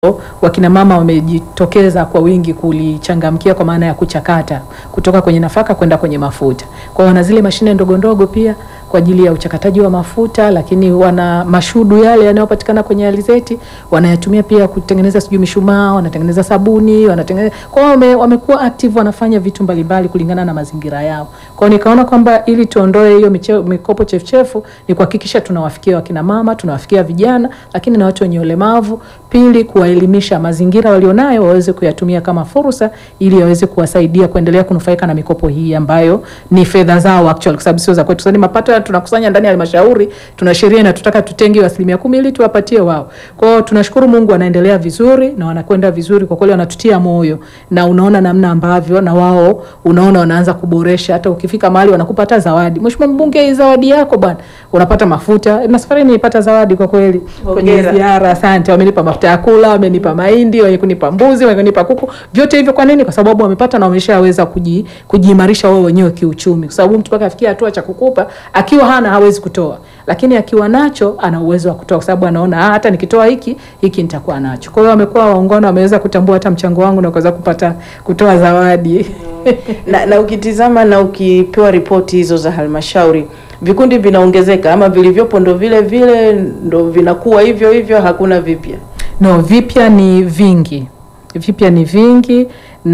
wakina mama wamejitokeza kwa wingi kulichangamkia kwa maana ya kuchakata kutoka kwenye nafaka kwenda kwenye mafuta. Kwa hiyo wana zile mashine ndogo ndogo pia kwa ajili ya uchakataji wa mafuta, lakini wana mashudu yale yanayopatikana kwenye alizeti wanayatumia pia kutengeneza sijui mishumaa, wanatengeneza sabuni, wanatengeneza. Kwa hiyo wame, wamekuwa active, wanafanya vitu mbalimbali kulingana na mazingira yao. Kwa hiyo nikaona kwamba ili tuondoe hiyo miche- mikopo chefuchefu ni kuhakikisha tunawafikia wakina mama, tunawafikia vijana, lakini na watu wenye ulemavu. Pili, kuwaelimisha mazingira walionayo waweze kuyatumia kama fursa ili waweze kuwasaidia kuendelea kunufaika na mikopo hii ambayo ni fedha zao actually, kwa sababu sio za kwetu. Sasa ni mapato ya tunakusanya ndani ya halmashauri, tuna sheria inatutaka tutenge asilimia kumi ili tuwapatie wao. Kwa hiyo tunashukuru Mungu, wanaendelea vizuri na wanakwenda vizuri kwa kweli, wanatutia moyo na unaona namna ambavyo na wao unaona wanaanza kuboresha. Hata ukifika mahali wanakupa hata zawadi, mheshimiwa mbunge, hii zawadi yako bwana, unapata mafuta. Na safari nilipata zawadi kwa kweli kwenye Hongera. ziara. Asante, wamenipa mafuta ya kula, wamenipa mahindi, wenye kunipa mbuzi, wenye kunipa kuku, vyote hivyo. Kwa nini? Kwa sababu wamepata na wameshaweza kuji, kujiimarisha wao wenyewe kiuchumi, kwa sababu mtu mpaka afikia hatua cha kukupa, akiwa hana hawezi kutoa, lakini akiwa nacho ana uwezo wa kutoa, kwa sababu anaona ah, hata nikitoa hiki hiki nitakuwa nacho. Kwa hiyo wamekuwa waungwana, wameweza kutambua hata mchango wangu na kuweza kupata kutoa zawadi. na, na ukitizama na ukipewa ripoti hizo za halmashauri vikundi vinaongezeka ama vilivyopo ndo vile vile ndo vinakuwa hivyo hivyo, hakuna vipya. No, vipya ni vingi, vipya ni vingi,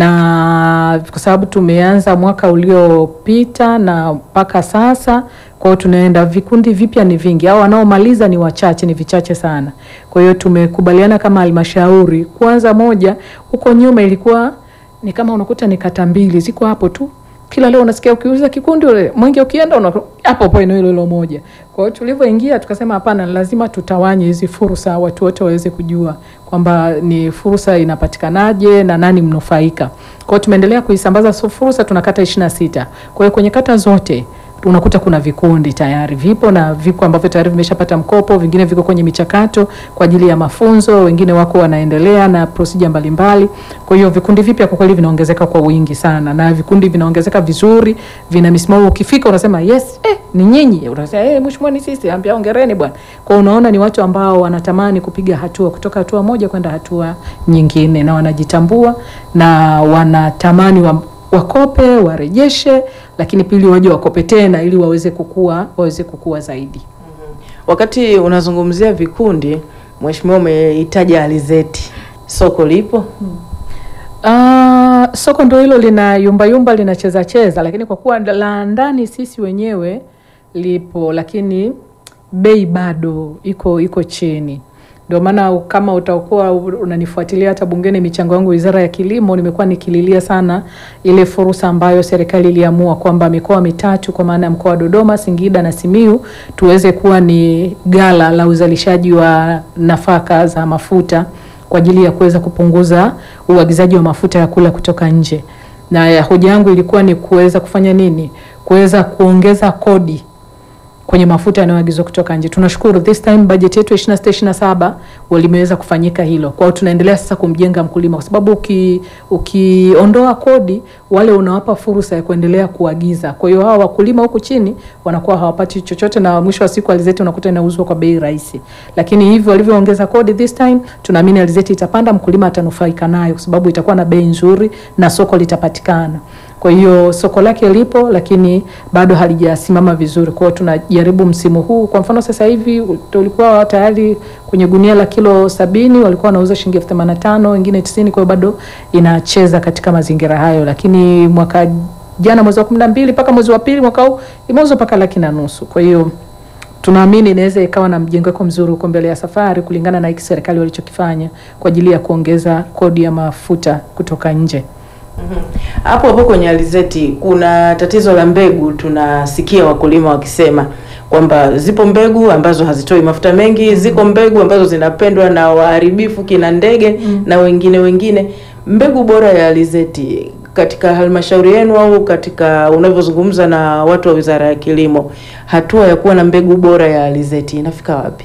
na kwa sababu tumeanza mwaka uliopita na mpaka sasa, kwa hiyo tunaenda, vikundi vipya ni vingi, au wanaomaliza ni wachache, ni vichache sana. Kwa hiyo tumekubaliana kama halmashauri, kwanza moja, huko nyuma ilikuwa ni kama unakuta ni kata mbili ziko hapo tu kila leo unasikia ukiuliza kikundi ule mwenge ukienda una hapo hapo eneo hilo hilo moja. Kwa hiyo tulivyoingia tukasema hapana, lazima tutawanye hizi fursa, watu wote waweze kujua kwamba ni fursa inapatikanaje na nani mnufaika. Kwa hiyo tumeendelea kuisambaza so fursa, tuna kata ishirini na sita. Kwa hiyo kwenye kata zote unakuta kuna vikundi tayari vipo na viko ambavyo tayari vimeshapata mkopo, vingine viko kwenye michakato kwa ajili ya mafunzo, wengine wako wanaendelea na procedure mbalimbali. Kwa hiyo vikundi vipya kwa kweli vinaongezeka kwa wingi sana, na vikundi vinaongezeka vizuri, vina misimamo. Ukifika unasema yes, eh, ni nyinyi, unasema eh, mheshimiwa, ni sisi, ambia hongereni bwana. Kwa hiyo unaona ni watu ambao wanatamani kupiga hatua kutoka hatua moja kwenda hatua nyingine, na wanajitambua na wanatamani wa wakope warejeshe, lakini pili waje wakope tena ili waweze kukua, waweze kukua zaidi. Wakati unazungumzia vikundi, mheshimiwa, umeitaja alizeti, soko lipo Ah, soko ndio hilo lina yumba yumba linacheza cheza, lakini kwa kuwa la ndani sisi wenyewe lipo, lakini bei bado iko iko chini. Ndio maana kama utakuwa unanifuatilia hata bungeni, michango yangu wizara ya kilimo, nimekuwa nikililia sana ile fursa ambayo serikali iliamua kwamba mikoa mitatu kwa maana ya mkoa wa Dodoma, Singida na Simiu tuweze kuwa ni gala la uzalishaji wa nafaka za mafuta kwa ajili ya kuweza kupunguza uagizaji wa mafuta ya kula kutoka nje. Na ya hoja yangu ilikuwa ni kuweza kufanya nini? Kuweza kuongeza kodi kwenye mafuta yanayoagizwa kutoka nje. Tunashukuru this time budget yetu ya 26 27 walimeweza kufanyika hilo. Kwa hiyo tunaendelea sasa kumjenga mkulima kwa sababu uki ukiondoa kodi wale unawapa fursa ya kuendelea kuagiza. Kwa hiyo hawa wakulima huku chini wanakuwa hawapati chochote na mwisho wa siku alizeti unakuta inauzwa kwa bei rahisi. Lakini hivyo walivyoongeza kodi this time tunaamini alizeti itapanda, mkulima atanufaika nayo kwa sababu itakuwa na bei nzuri na soko litapatikana. Kwa hiyo soko lake lipo, lakini bado halijasimama vizuri. Kwa hiyo tunajaribu msimu huu, kwa mfano sasa hivi tulikuwa tayari kwenye gunia la kilo sabini walikuwa wanauza shilingi elfu themanini na tano wengine tisini. Kwa hiyo bado inacheza katika mazingira hayo, lakini mwaka jana mwezi wa kumi na mbili mpaka mwezi wa pili mwaka huu imeuzwa mpaka laki na nusu. Kwa hiyo tunaamini inaweza ikawa na mjengeko mzuri huko mbele ya safari, kulingana na hiki serikali walichokifanya kwa ajili ya kuongeza kodi ya mafuta kutoka nje. hapo hapo kwenye alizeti kuna tatizo la mbegu. Tunasikia wakulima wakisema kwamba zipo mbegu ambazo hazitoi mafuta mengi, ziko mbegu ambazo zinapendwa na waharibifu kina ndege na wengine wengine. Mbegu bora ya alizeti katika halmashauri yenu au katika unavyozungumza na watu wa Wizara ya Kilimo, hatua ya kuwa na mbegu bora ya alizeti inafika wapi?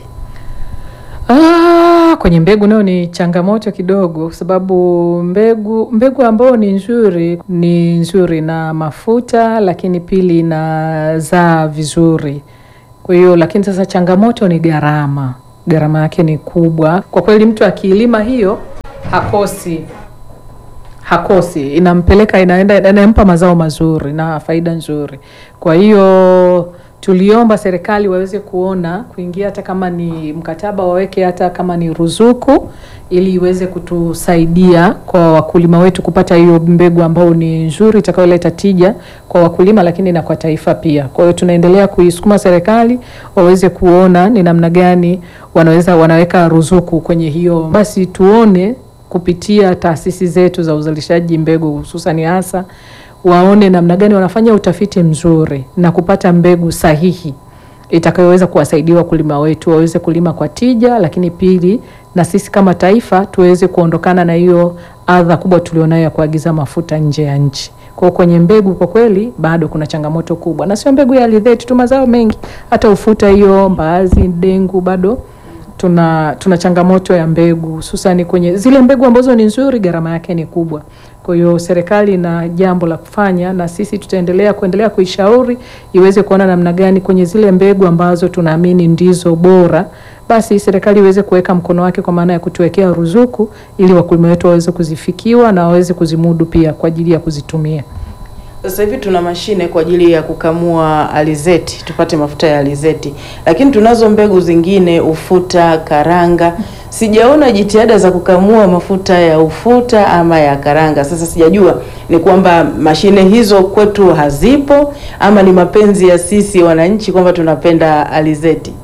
Ah, kwenye mbegu nayo ni changamoto kidogo, kwa sababu mbegu mbegu ambayo ni nzuri ni nzuri na mafuta, lakini pili inazaa vizuri. Kwa hiyo lakini sasa changamoto ni gharama, gharama yake ni kubwa kwa kweli. Mtu akilima hiyo hakosi hakosi, inampeleka inaenda, inampa mazao mazuri na faida nzuri. Kwa hiyo tuliomba serikali waweze kuona kuingia, hata kama ni mkataba waweke, hata kama ni ruzuku, ili iweze kutusaidia kwa wakulima wetu kupata hiyo mbegu ambayo ni nzuri itakayoleta tija kwa wakulima, lakini na kwa taifa pia. Kwa hiyo tunaendelea kuisukuma serikali waweze kuona ni namna gani wanaweza wanaweka ruzuku kwenye hiyo, basi tuone kupitia taasisi zetu za uzalishaji mbegu hususani hasa waone namna gani wanafanya utafiti mzuri na kupata mbegu sahihi itakayoweza kuwasaidia wakulima wetu waweze kulima kwa tija, lakini pili, na sisi kama taifa tuweze kuondokana na hiyo adha kubwa tulionayo ya kuagiza mafuta nje ya nchi. Kwa hiyo kwenye mbegu kwa kweli bado kuna changamoto kubwa, na sio mbegu ya alizeti tu, mazao mengi, hata ufuta, hiyo mbaazi, dengu, bado tuna tuna changamoto ya mbegu, hususani kwenye zile mbegu ambazo ni nzuri, gharama yake ni kubwa. Kwa hiyo serikali ina jambo la kufanya, na sisi tutaendelea kuendelea kuishauri iweze kuona namna gani kwenye zile mbegu ambazo tunaamini ndizo bora, basi serikali iweze kuweka mkono wake kwa maana ya kutuwekea ruzuku, ili wakulima wetu waweze kuzifikiwa na waweze kuzimudu pia kwa ajili ya kuzitumia. Sasa hivi tuna mashine kwa ajili ya kukamua alizeti tupate mafuta ya alizeti, lakini tunazo mbegu zingine, ufuta, karanga. Sijaona jitihada za kukamua mafuta ya ufuta ama ya karanga. Sasa sijajua ni kwamba mashine hizo kwetu hazipo ama ni mapenzi ya sisi wananchi kwamba tunapenda alizeti.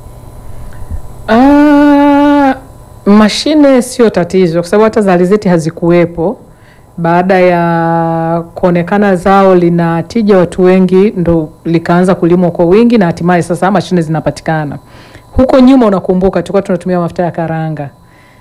Ah, mashine sio tatizo, kwa sababu hata za alizeti hazikuwepo baada ya kuonekana zao lina tija, watu wengi ndo likaanza kulimwa kwa wingi na hatimaye sasa mashine zinapatikana. Huko nyuma, unakumbuka, tulikuwa tunatumia mafuta ya karanga,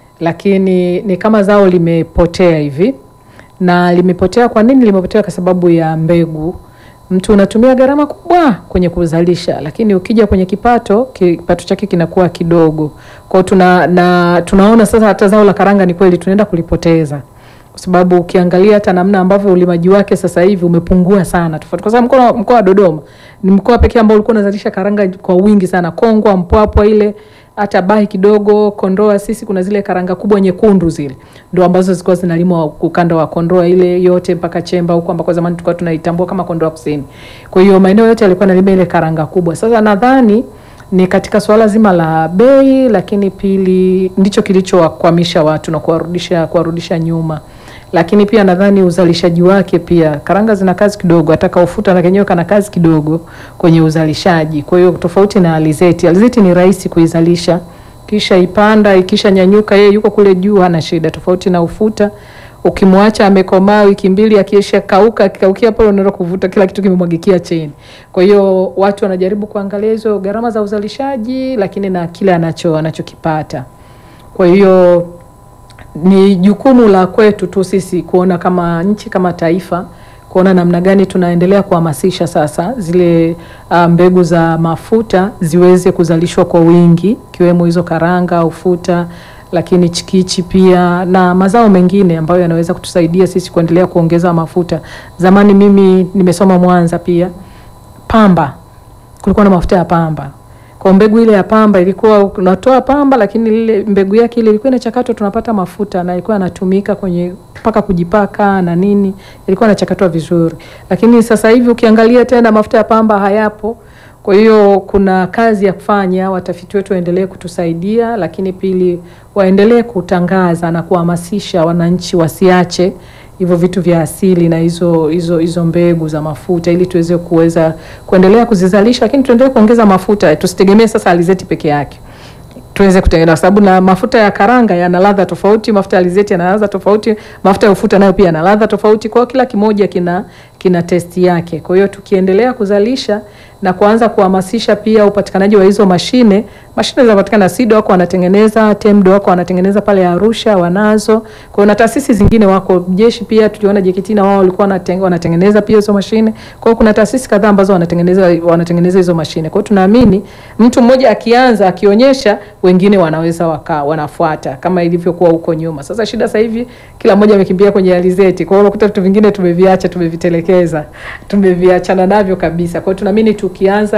lakini ni kama zao limepotea hivi. Na limepotea kwa nini? Limepotea kwa sababu ya mbegu. Mtu unatumia gharama kubwa kwenye kuzalisha, lakini ukija kwenye kipato, kipato chake kinakuwa kidogo. Kwa hiyo tuna, na tunaona sasa hata zao la karanga ni kweli tunaenda kulipoteza kwa sababu ukiangalia hata namna ambavyo ulimaji wake sasa hivi umepungua sana, tofauti kwa sababu mkoa mkoa wa Dodoma ni mkoa pekee ambao ulikuwa unazalisha karanga kwa wingi sana. Kongwa, Mpwapwa ile hata Bahi kidogo, Kondoa, sisi kuna zile karanga kubwa nyekundu zile ndio ambazo zilikuwa zinalimwa ukanda wa Kondoa ile yote mpaka Chemba huko ambako zamani tulikuwa tunaitambua kama Kondoa Kusini. Kwa hiyo maeneo yote yalikuwa yanalima ile karanga kubwa. Sasa nadhani ni katika suala zima la bei, lakini pili ndicho kilichowakwamisha watu na kuwarudisha kuwarudisha nyuma lakini pia nadhani uzalishaji wake pia, karanga zina kazi kidogo, hata kaufuta na kenyewe kana kazi kidogo kwenye uzalishaji. Kwa hiyo tofauti na alizeti, alizeti ni rahisi kuizalisha, kisha ipanda, ikisha nyanyuka, yeye yuko kule juu, hana shida. Tofauti na ufuta, ukimwacha amekomaa wiki mbili, akiisha kauka, akikaukia pale, unaenda kuvuta, kila kitu kimemwagikia chini. Kwa hiyo watu wanajaribu kuangalia hizo gharama za uzalishaji, lakini na kile anacho anachokipata. Kwa hiyo ni jukumu la kwetu tu sisi kuona kama nchi kama taifa kuona namna gani tunaendelea kuhamasisha sasa zile uh, mbegu za mafuta ziweze kuzalishwa kwa wingi ikiwemo hizo karanga, ufuta, lakini chikichi pia na mazao mengine ambayo yanaweza kutusaidia sisi kuendelea kuongeza mafuta. Zamani mimi nimesoma Mwanza pia, pamba, kulikuwa na mafuta ya pamba kwa mbegu ile ya pamba ilikuwa unatoa pamba, lakini ile mbegu yake ile ilikuwa inachakatwa, tunapata mafuta na ilikuwa inatumika kwenye mpaka kujipaka na nini, ilikuwa inachakatwa vizuri. Lakini sasa hivi ukiangalia tena mafuta ya pamba hayapo. Kwa hiyo kuna kazi ya kufanya, watafiti wetu waendelee kutusaidia, lakini pili waendelee kutangaza na kuhamasisha wananchi wasiache hivyo vitu vya asili na hizo hizo hizo mbegu za mafuta ili tuweze kuweza kuendelea kuzizalisha, lakini tuendelee kuongeza mafuta, tusitegemee sasa alizeti peke yake, tuweze kutengeneza, kwa sababu na mafuta ya karanga yana ladha tofauti, mafuta ya alizeti yana ladha tofauti, mafuta ya ufuta nayo pia yana ladha tofauti. Kwa hiyo kila kimoja kina kina testi yake. Kwa hiyo tukiendelea kuzalisha na kuanza kuhamasisha pia upatikanaji wa hizo mashine, mashine zinapatikana, SIDO wako wanatengeneza, TEMDO wako wanatengeneza pale Arusha, wanazo. Kwa hiyo na taasisi zingine wako, jeshi pia tuliona JKT na wao walikuwa wanatengeneza pia hizo mashine. Kwa hiyo kuna taasisi kadhaa ambazo wanatengeneza wanatengeneza hizo mashine. Kwa hiyo tunaamini mtu mmoja akianza, akionyesha, wengine wanaweza waka, wanafuata kama ilivyokuwa huko nyuma. Sasa shida sasa hivi kila mmoja amekimbia kwenye alizeti. Kwa hiyo unakuta vitu vingine tumeviacha, tumevitelekeza, tumeviachana navyo kabisa. Kwa hiyo tunaamini tukianza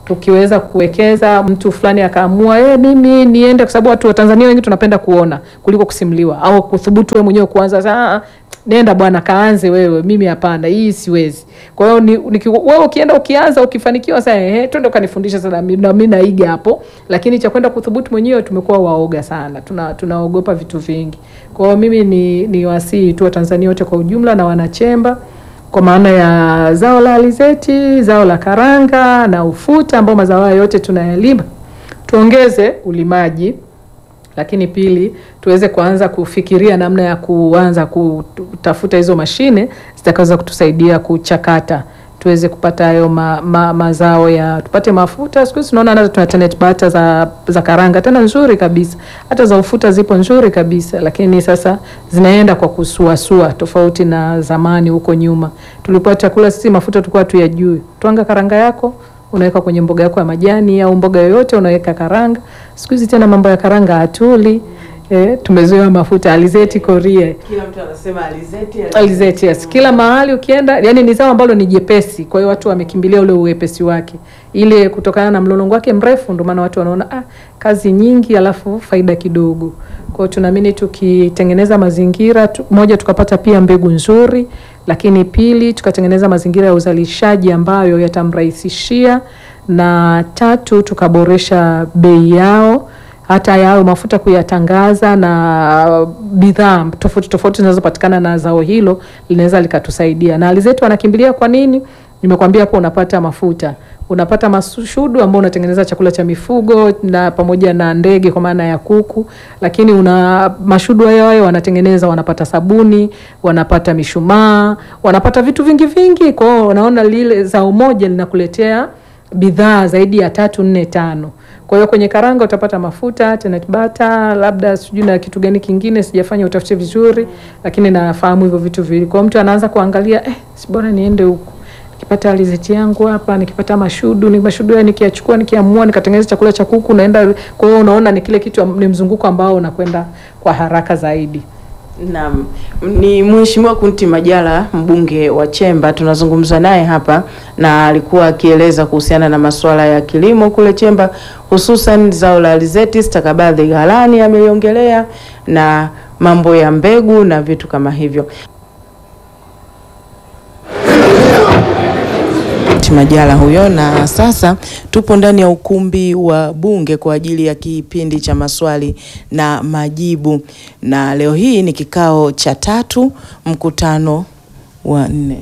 tukiweza kuwekeza, mtu fulani akaamua eh, mimi niende, kwa sababu watu wa Tanzania wengi tunapenda kuona kuliko kusimuliwa au kuthubutu wewe mwenyewe kuanza sasa nenda bwana kaanze wewe, mimi hapana, hii siwezi. Kwa hiyo ni, ni, wewe ukienda ukianza ukifanikiwa sasa, ehe, twende ukanifundisha sasa, na mimi naiga hapo, lakini cha kwenda kuthubutu mwenyewe tumekuwa waoga sana, tuna tunaogopa vitu vingi. Kwa hiyo mimi ni, ni wasii tu wa Tanzania wote kwa ujumla na wanachemba kwa maana ya zao la alizeti, zao la karanga na ufuta, ambao mazao haya yote tunayalima, tuongeze ulimaji lakini pili tuweze kuanza kufikiria namna ya kuanza kutafuta hizo mashine zitakaweza kutusaidia kuchakata tuweze kupata hayo ma, ma, mazao ya tupate mafuta. Siku hizi tunaona hata tuna tenet butter za, za karanga tena nzuri kabisa, hata za ufuta zipo nzuri kabisa, lakini sasa zinaenda kwa kusuasua, tofauti na zamani huko nyuma tulikuwa chakula sisi mafuta tulikuwa tuyajui. Twanga karanga yako unaweka kwenye mboga yako ya majani au mboga yoyote unaweka karanga. Siku hizi tena mambo ya karanga hatuli. Eh, tumezoea mafuta alizeti korie. Kila mtu anasema alizeti, Alizeti yes. Kila mahali ukienda, yani ni zao ambalo ni jepesi, kwa hiyo watu wamekimbilia ule uwepesi wake, ile kutokana na mlolongo wake mrefu, ndio maana watu wanaona ah, kazi nyingi alafu faida kidogo. Kwa hiyo tunaamini tukitengeneza mazingira tu, moja tukapata pia mbegu nzuri, lakini pili tukatengeneza mazingira ya uzalishaji ambayo yatamrahisishia, na tatu tukaboresha bei yao hata yao mafuta kuyatangaza na bidhaa tofauti tofauti zinazopatikana na zao hilo linaweza likatusaidia. Na alizeti wanakimbilia kwa nini? Nimekwambia hapo, unapata mafuta, unapata mashudu ambao unatengeneza chakula cha mifugo na pamoja na ndege kwa maana ya kuku, lakini una mashudu hayo hayo wanatengeneza, wanapata sabuni, wanapata mishumaa, wanapata vitu vingi vingi. Kwa hiyo unaona lile zao moja linakuletea bidhaa zaidi ya tatu nne tano. Kwa hiyo kwenye karanga utapata mafuta, tenet butter, labda sijui na kitu gani kingine, sijafanya utafiti vizuri, lakini nafahamu hivyo vitu viwili. Kwa hiyo mtu anaanza kuangalia eh, si bora niende huku nikipata alizeti yangu hapa, nikipata mashudu, ni mashudu haya nikiachukua, nikiamua nikatengeneza chakula cha kuku naenda. Kwa hiyo unaona ni kile kitu, ni mzunguko ambao unakwenda kwa haraka zaidi. Naam, ni Mheshimiwa Kunti Majala mbunge wa Chemba, tunazungumza naye hapa na alikuwa akieleza kuhusiana na masuala ya kilimo kule Chemba, hususan zao la alizeti, stakabadhi ghalani ameliongelea na mambo ya mbegu na vitu kama hivyo. Majala huyo. Na sasa tupo ndani ya ukumbi wa Bunge kwa ajili ya kipindi cha maswali na majibu, na leo hii ni kikao cha tatu, mkutano wa nne.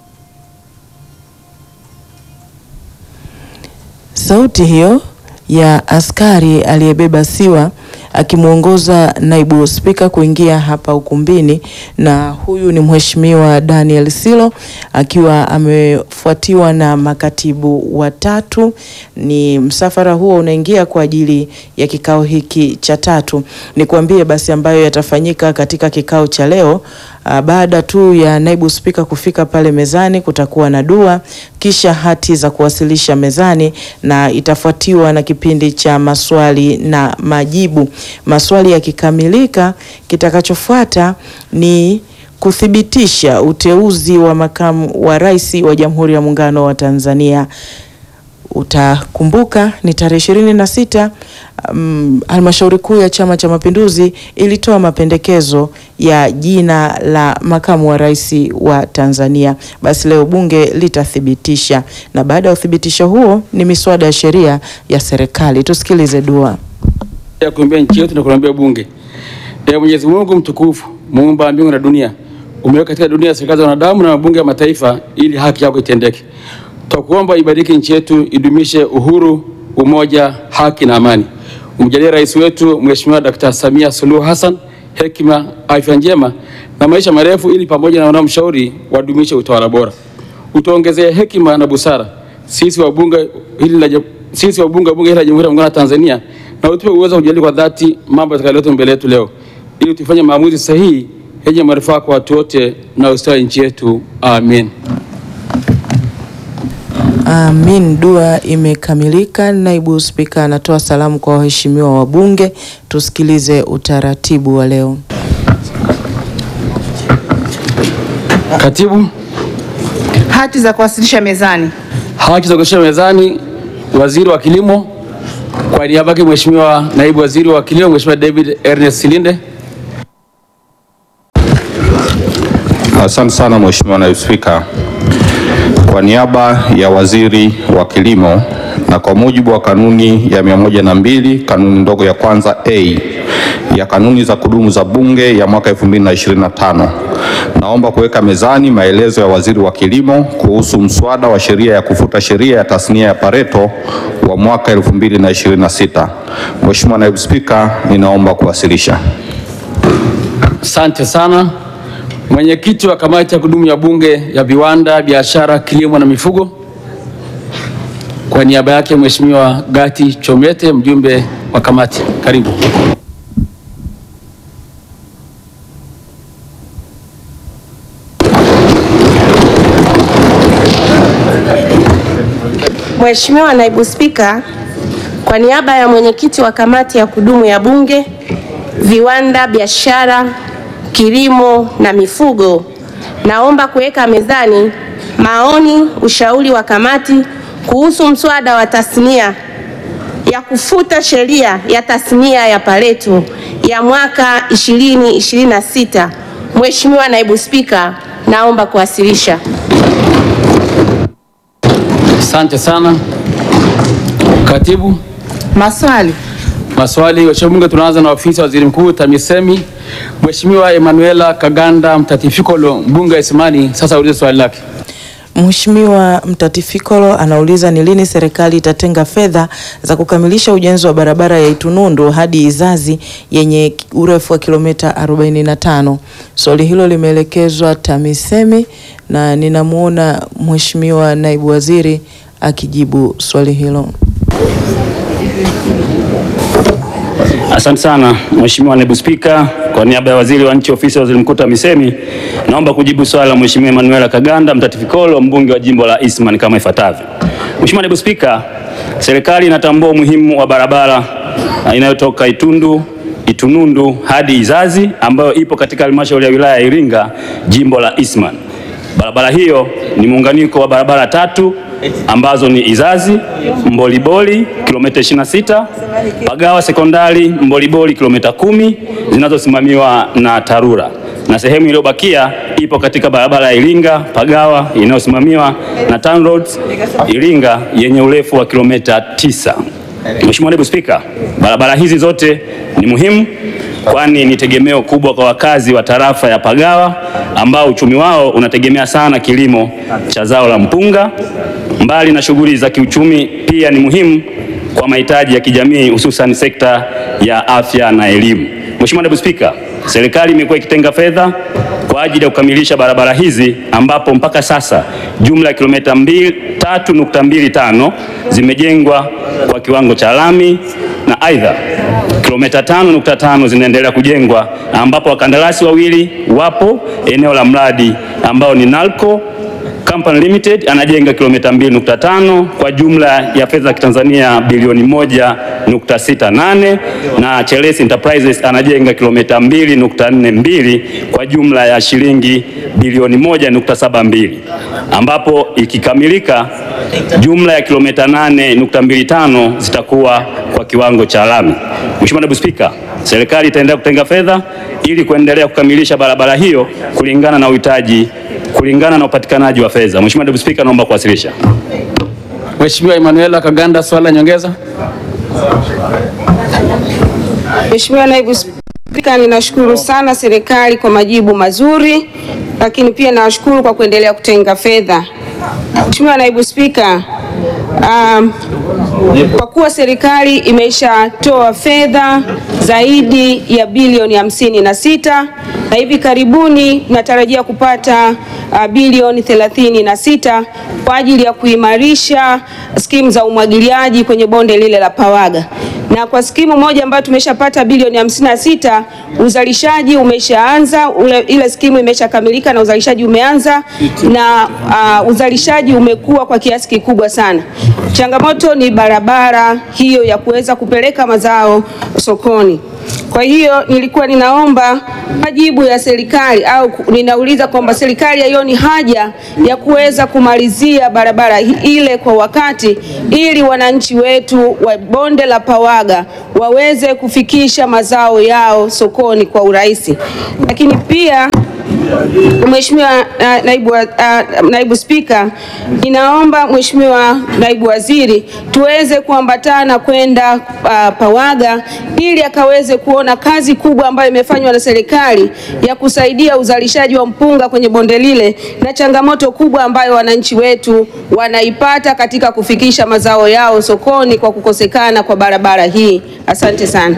Sauti hiyo ya askari aliyebeba siwa akimwongoza naibu spika kuingia hapa ukumbini, na huyu ni mheshimiwa Daniel Silo akiwa amefuatiwa na makatibu watatu. Ni msafara huo unaingia kwa ajili ya kikao hiki cha tatu. Nikwambie basi ambayo yatafanyika katika kikao cha leo. Baada tu ya naibu spika kufika pale mezani, kutakuwa na dua, kisha hati za kuwasilisha mezani, na itafuatiwa na kipindi cha maswali na majibu. Maswali yakikamilika, kitakachofuata ni kuthibitisha uteuzi wa makamu wa rais wa Jamhuri ya Muungano wa Tanzania. Utakumbuka ni tarehe ishirini na sita um, halmashauri kuu ya Chama cha Mapinduzi ilitoa mapendekezo ya jina la makamu wa rais wa Tanzania. Basi leo bunge litathibitisha, na baada ya uthibitisho huo ni miswada ya sheria ya serikali. Tusikilize dua ya kuombea nchi yetu na kuombea bunge. Ee Mwenyezi Mungu mtukufu, muumba mbingu na dunia, umeweka katika dunia serikali za wanadamu na mabunge ya mataifa ili haki yako itendeke. Tutakuomba ibariki nchi yetu, idumishe uhuru, umoja, haki na amani. Umjalie rais wetu Mheshimiwa Dkt. Samia Suluhu Hassan hekima, afya njema na maisha marefu, ili pamoja na wanaomshauri wadumishe utawala bora. Utuongezee hekima na busara sisi wabunge hili la sisi wabunge wa bunge hili la Jamhuri ya Muungano wa Tanzania, na utupe uwezo wa kujadili kwa dhati mambo yatakayoletwa mbele yetu leo, ili tufanye maamuzi sahihi yenye manufaa kwa watu wote na ustawi nchi yetu. Amen. Amin. Dua imekamilika. Naibu Spika anatoa salamu kwa waheshimiwa wabunge. Tusikilize utaratibu wa leo. Katibu, Hati za kuwasilisha mezani. haki za kuwasilisha mezani waziri wa kilimo, kwa niaba yake Mheshimiwa naibu waziri wa kilimo Mheshimiwa David Ernest Silinde. Asante sana Mheshimiwa Naibu Spika. Kwa niaba ya Waziri wa Kilimo na kwa mujibu wa kanuni ya 102 kanuni ndogo ya kwanza A ya kanuni za kudumu za Bunge ya mwaka 2025, naomba kuweka mezani maelezo ya Waziri wa Kilimo kuhusu mswada wa sheria ya kufuta sheria ya tasnia ya Pareto wa mwaka 2026. Mheshimiwa Naibu Spika, ninaomba kuwasilisha. Asante sana. Mwenyekiti wa kamati ya kudumu ya Bunge ya Viwanda, Biashara, Kilimo na Mifugo, kwa niaba yake Mheshimiwa Gati Chomete, mjumbe wa kamati, karibu. Mheshimiwa Naibu Spika, kwa niaba ya mwenyekiti wa kamati ya kudumu ya Bunge, Viwanda, Biashara, Kilimo na Mifugo, naomba kuweka mezani maoni, ushauri wa kamati kuhusu mswada wa tasnia ya kufuta sheria ya tasnia ya Pareto ya mwaka 2026. Mheshimiwa Naibu Spika, naomba kuwasilisha. Asante sana. Katibu, Maswali. maswali. Mheshimiwa Bunge, tunaanza na ofisi ya Waziri Mkuu TAMISEMI. Mheshimiwa Emanuela Kaganda Mtatifikolo, mbunge wa Isimani, sasa ulize swali lake. Mheshimiwa Mtatifikolo anauliza ni lini serikali itatenga fedha za kukamilisha ujenzi wa barabara ya Itunundu hadi Izazi yenye urefu wa kilomita 45. Swali hilo limeelekezwa TAMISEMI na ninamwona Mheshimiwa Naibu Waziri akijibu swali hilo. Asante sana Mheshimiwa Naibu Spika, kwa niaba ya Waziri wa Nchi Ofisi ya Waziri Mkuu TAMISEMI, naomba kujibu swali la Mheshimiwa Emanuela Kaganda Mtatifikolo, mbunge wa jimbo la Eastman kama ifuatavyo. Mheshimiwa Naibu Spika, serikali inatambua umuhimu wa barabara uh, inayotoka Itundu Itunundu hadi Izazi ambayo ipo katika halmashauri ya wilaya ya Iringa, jimbo la Eastman. Barabara hiyo ni muunganiko wa barabara tatu ambazo ni Izazi Mboliboli kilomita 26, Pagawa sekondari Mboliboli kilomita kumi zinazosimamiwa na TARURA na sehemu iliyobakia ipo katika barabara ya Iringa Pagawa inayosimamiwa na TANROADS Iringa yenye urefu wa kilomita tisa. Mheshimiwa Naibu Spika, barabara hizi zote ni muhimu kwani ni tegemeo kubwa kwa wakazi wa tarafa ya Pagawa ambao uchumi wao unategemea sana kilimo cha zao la mpunga. Mbali na shughuli za kiuchumi, pia ni muhimu kwa mahitaji ya kijamii hususan sekta ya afya na elimu. Mheshimiwa Naibu Spika, serikali imekuwa ikitenga fedha kwa ajili ya kukamilisha barabara hizi ambapo mpaka sasa jumla ya kilomita 3.25 zimejengwa kwa kiwango cha lami na aidha kilomita 5.5 zinaendelea kujengwa ambapo wakandarasi wawili wapo eneo la mradi ambao ni Nalco Company Limited anajenga kilomita 2.5 kwa jumla ya fedha za Kitanzania bilioni 1.68 na Cheles Enterprises anajenga kilomita 2.42 kwa jumla ya shilingi bilioni 1.72 ambapo ikikamilika jumla ya kilomita 8.25 zitakuwa kwa kiwango cha lami. Mheshimiwa Naibu Spika, serikali itaendelea kutenga fedha ili kuendelea kukamilisha barabara hiyo kulingana na uhitaji kulingana na upatikanaji wa fedha. Mheshimiwa Naibu Spika, naomba kuwasilisha. Mheshimiwa Emanuela Kaganda, swali la nyongeza. Mheshimiwa Naibu Spika, ninashukuru sana serikali kwa majibu mazuri, lakini pia nawashukuru kwa kuendelea kutenga fedha. Mheshimiwa Naibu Spika, um, kwa kuwa serikali imeshatoa fedha zaidi ya bilioni hamsini na sita na hivi karibuni natarajia kupata uh, bilioni thelathini na sita kwa ajili ya kuimarisha skimu za umwagiliaji kwenye bonde lile la Pawaga na kwa skimu moja ambayo tumeshapata bilioni hamsini na sita uzalishaji umeshaanza, ule, ile skimu imeshakamilika na uzalishaji umeanza na uh, uzalishaji umekuwa kwa kiasi kikubwa sana. Changamoto ni barabara hiyo ya kuweza kupeleka mazao sokoni. Kwa hiyo nilikuwa ninaomba majibu ya serikali au ku- ninauliza kwamba serikali haioni haja ya kuweza kumalizia barabara hi- ile kwa wakati ili wananchi wetu wa bonde la Pawaga waweze kufikisha mazao yao sokoni kwa urahisi. Lakini pia Mheshimiwa uh, naibu, wa- uh, naibu Spika, ninaomba Mheshimiwa naibu waziri tuweze kuambatana kwenda uh, Pawaga ili akaweze kuona kazi kubwa ambayo imefanywa na serikali ya kusaidia uzalishaji wa mpunga kwenye bonde lile na changamoto kubwa ambayo wananchi wetu wanaipata katika kufikisha mazao yao sokoni kwa kukosekana kwa barabara hii. Asante sana.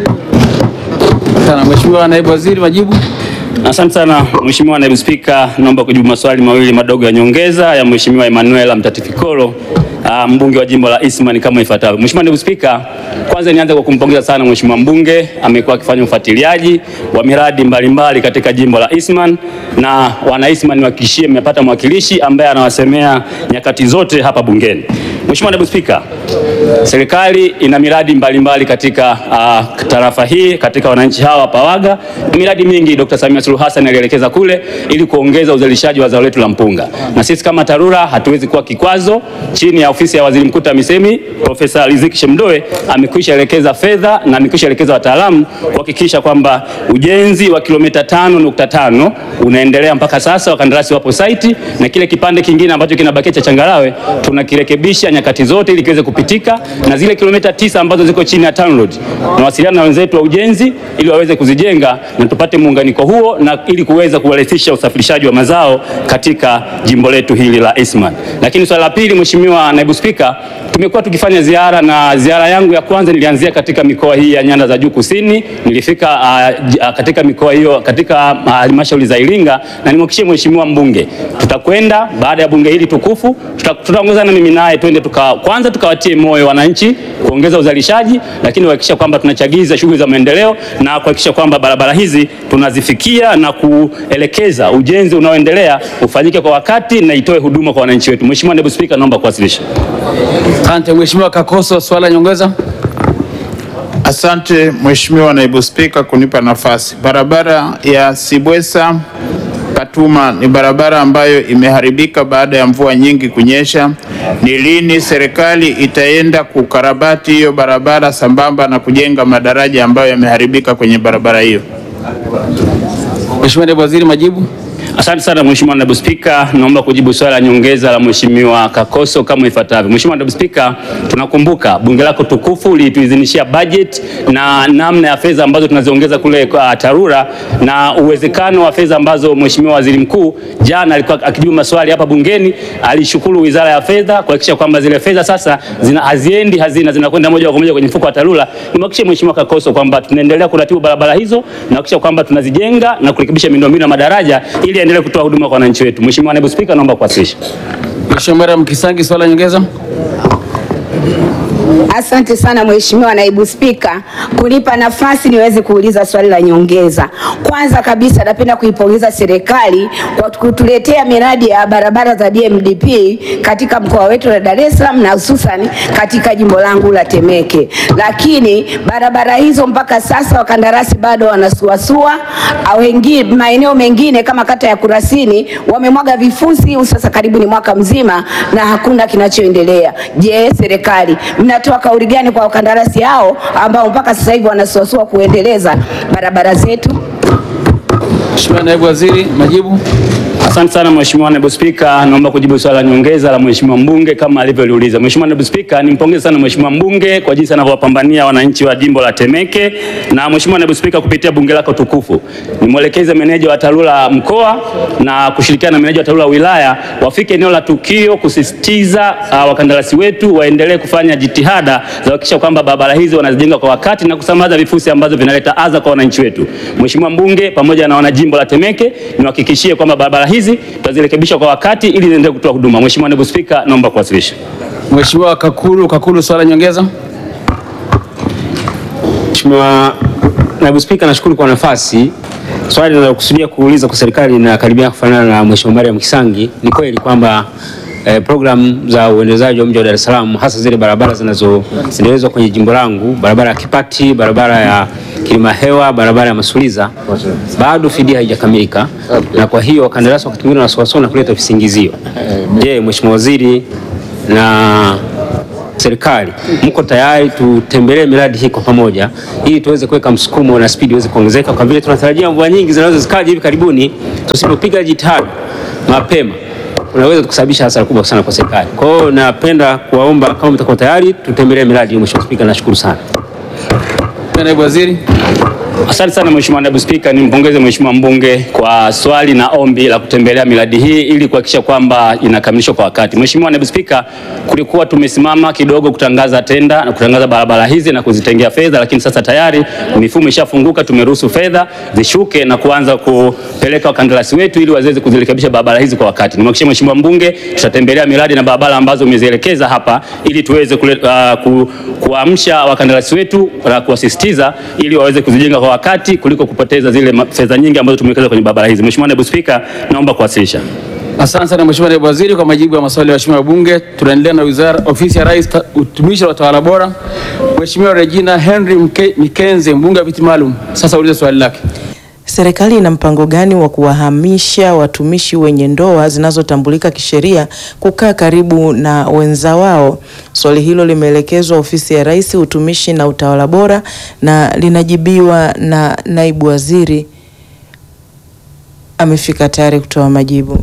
Sana Mheshimiwa Naibu Waziri, majibu. Asante sana Mheshimiwa Naibu Spika, naomba kujibu maswali mawili madogo ya nyongeza ya Mheshimiwa Emmanuel Mtatifikolo, ah, mbunge wa jimbo la Eastman kama ifuatavyo. Mheshimiwa Naibu Spika, kwanza nianze kwa kumpongeza sana Mheshimiwa mbunge, amekuwa akifanya ufuatiliaji wa miradi mbalimbali katika jimbo la Eastman na wana Eastman niwahakikishie mmepata mwakilishi ambaye anawasemea nyakati zote hapa bungeni. Mheshimiwa Naibu Spika, serikali ina miradi mbalimbali katika uh, tarafa hii katika wananchi hawa wa Pawaga. Miradi mingi Dr. Samia Suluhu Hassan alielekeza kule ili kuongeza uzalishaji wa zao letu la mpunga, na sisi kama TARURA hatuwezi kuwa kikwazo. Chini ya ofisi ya Waziri Mkuu TAMISEMI, Profesa Riziki Shemdoe amekwisha elekeza fedha na amekwisha elekeza wataalamu kuhakikisha kwamba ujenzi wa kilomita tano nukta tano unaendelea mpaka sasa, wakandarasi wapo saiti, na kile kipande kingine ambacho kinabakia cha changarawe tunakirekebisha nyakati zote ili kiweze kupitika, na zile kilomita tisa ambazo ziko chini ya TANROADS tunawasiliana na wenzetu wa ujenzi ili waweze kuzijenga na tupate muunganiko huo na ili kuweza kurahisisha usafirishaji wa mazao katika jimbo letu hili la Eastman. Lakini swala la pili, Mheshimiwa Naibu Spika, tumekuwa tukifanya ziara na ziara yangu ya kwanza nilianzia katika mikoa hii ya nyanda za juu kusini. Nilifika uh, j- uh, katika mikoa hiyo katika uh, halmashauri za Iringa na nimhakikishie Mheshimiwa mbunge tutakwenda baada ya bunge hili tukufu, tuta- tutaongozana mimi naye twende tuka, kwanza tukawatie moyo wananchi kuongeza uzalishaji, lakini kuhakikisha kwamba tunachagiza shughuli za maendeleo na kuhakikisha kwamba barabara hizi tunazifikia na kuelekeza ujenzi unaoendelea ufanyike kwa wakati na itoe huduma kwa wananchi wetu. Mheshimiwa Naibu Spika, naomba kuwasilisha. Asante Mheshimiwa Kakoso, swala nyongeza. Asante Mheshimiwa Naibu Spika kunipa nafasi. Barabara ya Sibwesa Katuma ni barabara ambayo imeharibika baada ya mvua nyingi kunyesha. Ni lini serikali itaenda kukarabati hiyo barabara sambamba na kujenga madaraja ambayo yameharibika kwenye barabara hiyo? Mheshimiwa Naibu Waziri, majibu. Asante sana Mheshimiwa Naibu Spika, naomba kujibu swali la nyongeza la Mheshimiwa Kakoso kama ifuatavyo. Mheshimiwa Naibu Spika, tunakumbuka bunge lako tukufu lilituidhinishia budget na namna ya fedha ambazo tunaziongeza kule kwa TARURA na uwezekano wa fedha ambazo Mheshimiwa Waziri Mkuu jana alikuwa akijibu maswali hapa bungeni, alishukuru Wizara ya Fedha kuhakikisha kwamba zile fedha sasa zina haziendi hazina zinakwenda moja kwa moja kwenye mfuko wa TARURA. Nimhakikishie Mheshimiwa Kakoso kwamba tunaendelea kuratibu barabara hizo na kuhakikisha kwamba tunazijenga na kurekebisha miundombinu ya madaraja ili endelee kutoa huduma kwa wananchi wetu. Mheshimiwa Naibu Spika, naomba kuwasilisha. Mheshimiwa Mariam Kisangi, swala nyongeza. Asante sana Mheshimiwa Naibu Spika kunipa nafasi niweze kuuliza swali la nyongeza. Kwanza kabisa napenda kuipongeza serikali kwa kutuletea miradi ya barabara za DMDP katika mkoa wetu wa Dar es Salaam na hususan katika jimbo langu la Temeke. Lakini barabara hizo mpaka sasa wakandarasi bado wanasuasua, au wengine maeneo mengine kama kata ya Kurasini wamemwaga vifusi sasa karibu ni mwaka mzima na hakuna kinachoendelea. Je, serikali mnatoa kauli gani kwa wakandarasi hao ambao mpaka sasa hivi wanasuasua kuendeleza barabara zetu? Mheshimiwa Naibu Waziri, majibu. Asante sana Mheshimiwa Naibu Spika, naomba kujibu swali la nyongeza la Mheshimiwa mbunge kama alivyoliuliza. Mheshimiwa Naibu Spika, nimpongeze sana Mheshimiwa mbunge kwa jinsi anavyowapambania wananchi wa jimbo la Temeke. Na Mheshimiwa Naibu Spika, kupitia bunge lako tukufu, nimwelekeze meneja wa TARURA mkoa na kushirikiana na meneja wa TARURA wilaya wafike eneo la tukio kusisitiza uh, wakandarasi wetu waendelee kufanya jitihada za kuhakikisha kwamba barabara hizi wanazijenga kwa wakati na kusambaza vifusi ambazo vinaleta adha kwa wananchi wetu. Mheshimiwa mbunge pamoja na wanajimbo la Temeke, niwahakikishie kwamba barabara hizi tutazirekebisha kwa wakati ili ziendelee kutoa huduma. Mheshimiwa Naibu Spika, naomba kuwasilisha. Mheshimiwa Kakulu, Kakulu, swala nyongeza. Mheshimiwa Naibu Spika, nashukuru kwa nafasi. Swali linalokusudia kuuliza kwa serikali linakaribia kufanana na Mheshimiwa Mariam Kisangi. Ni kweli kwamba eh, programu za uendelezaji wa mji wa Dar es Salaam hasa zile barabara zinazoendelezwa kwenye jimbo langu, barabara ya Kipati, barabara ya Kilima Hewa, barabara ya Masuliza, bado fidia haijakamilika, na kwa hiyo wakandarasi wakati mwingine wanasuasua na kuleta visingizio. Je, Mheshimiwa Waziri na serikali mko tayari tutembelee miradi hii kwa pamoja ili tuweze kuweka msukumo na spidi iweze kuongezeka, kwa vile tunatarajia mvua nyingi zinaweza zikaja hivi karibuni. Tusipopiga jitihada mapema unaweza kusababisha hasara kubwa sana kwa serikali. Kwa hiyo napenda kuwaomba kama mtakuwa tayari tutembelee miradi hiyo. Mheshimiwa Spika, nashukuru sana. Naibu Waziri. Asante sana Mheshimiwa Naibu Spika, nimpongeze Mheshimiwa mbunge kwa swali na ombi la kutembelea miradi hii ili kuhakikisha kwamba inakamilishwa kwa wakati. Mheshimiwa Naibu Spika, kulikuwa tumesimama kidogo kutangaza tenda na kutangaza barabara hizi na kuzitengea fedha, lakini sasa tayari mifumo ishafunguka, tumeruhusu fedha zishuke na kuanza kupeleka wakandarasi wetu ili waweze kuzirekebisha barabara hizi kwa wakati. Nimhakikishie Mheshimiwa mbunge tutatembelea miradi na barabara ambazo umezielekeza hapa ili tuweze kule, uh, ku, kuamsha wakandarasi wetu na kuwasisitiza ili waweze kuzijenga kwa wakati kuliko kupoteza zile ma- fedha nyingi ambazo tumewekeza kwenye barabara hizi. Mheshimiwa Naibu Spika, naomba kuwasilisha. Asante sana Mheshimiwa Naibu Waziri kwa majibu ya maswali ya waheshimiwa wabunge. Tunaendelea na wizara ofisi ya Rais, ta- utumishi wa utawala bora. Mheshimiwa Regina Henry Mke, Mikenze, mbunge wa viti maalum, sasa ulize swali lake. Serikali ina mpango gani wa kuwahamisha watumishi wenye ndoa zinazotambulika kisheria kukaa karibu na wenza wao? Swali hilo limeelekezwa ofisi ya Rais, utumishi na utawala bora na linajibiwa na naibu waziri amefika tayari kutoa majibu.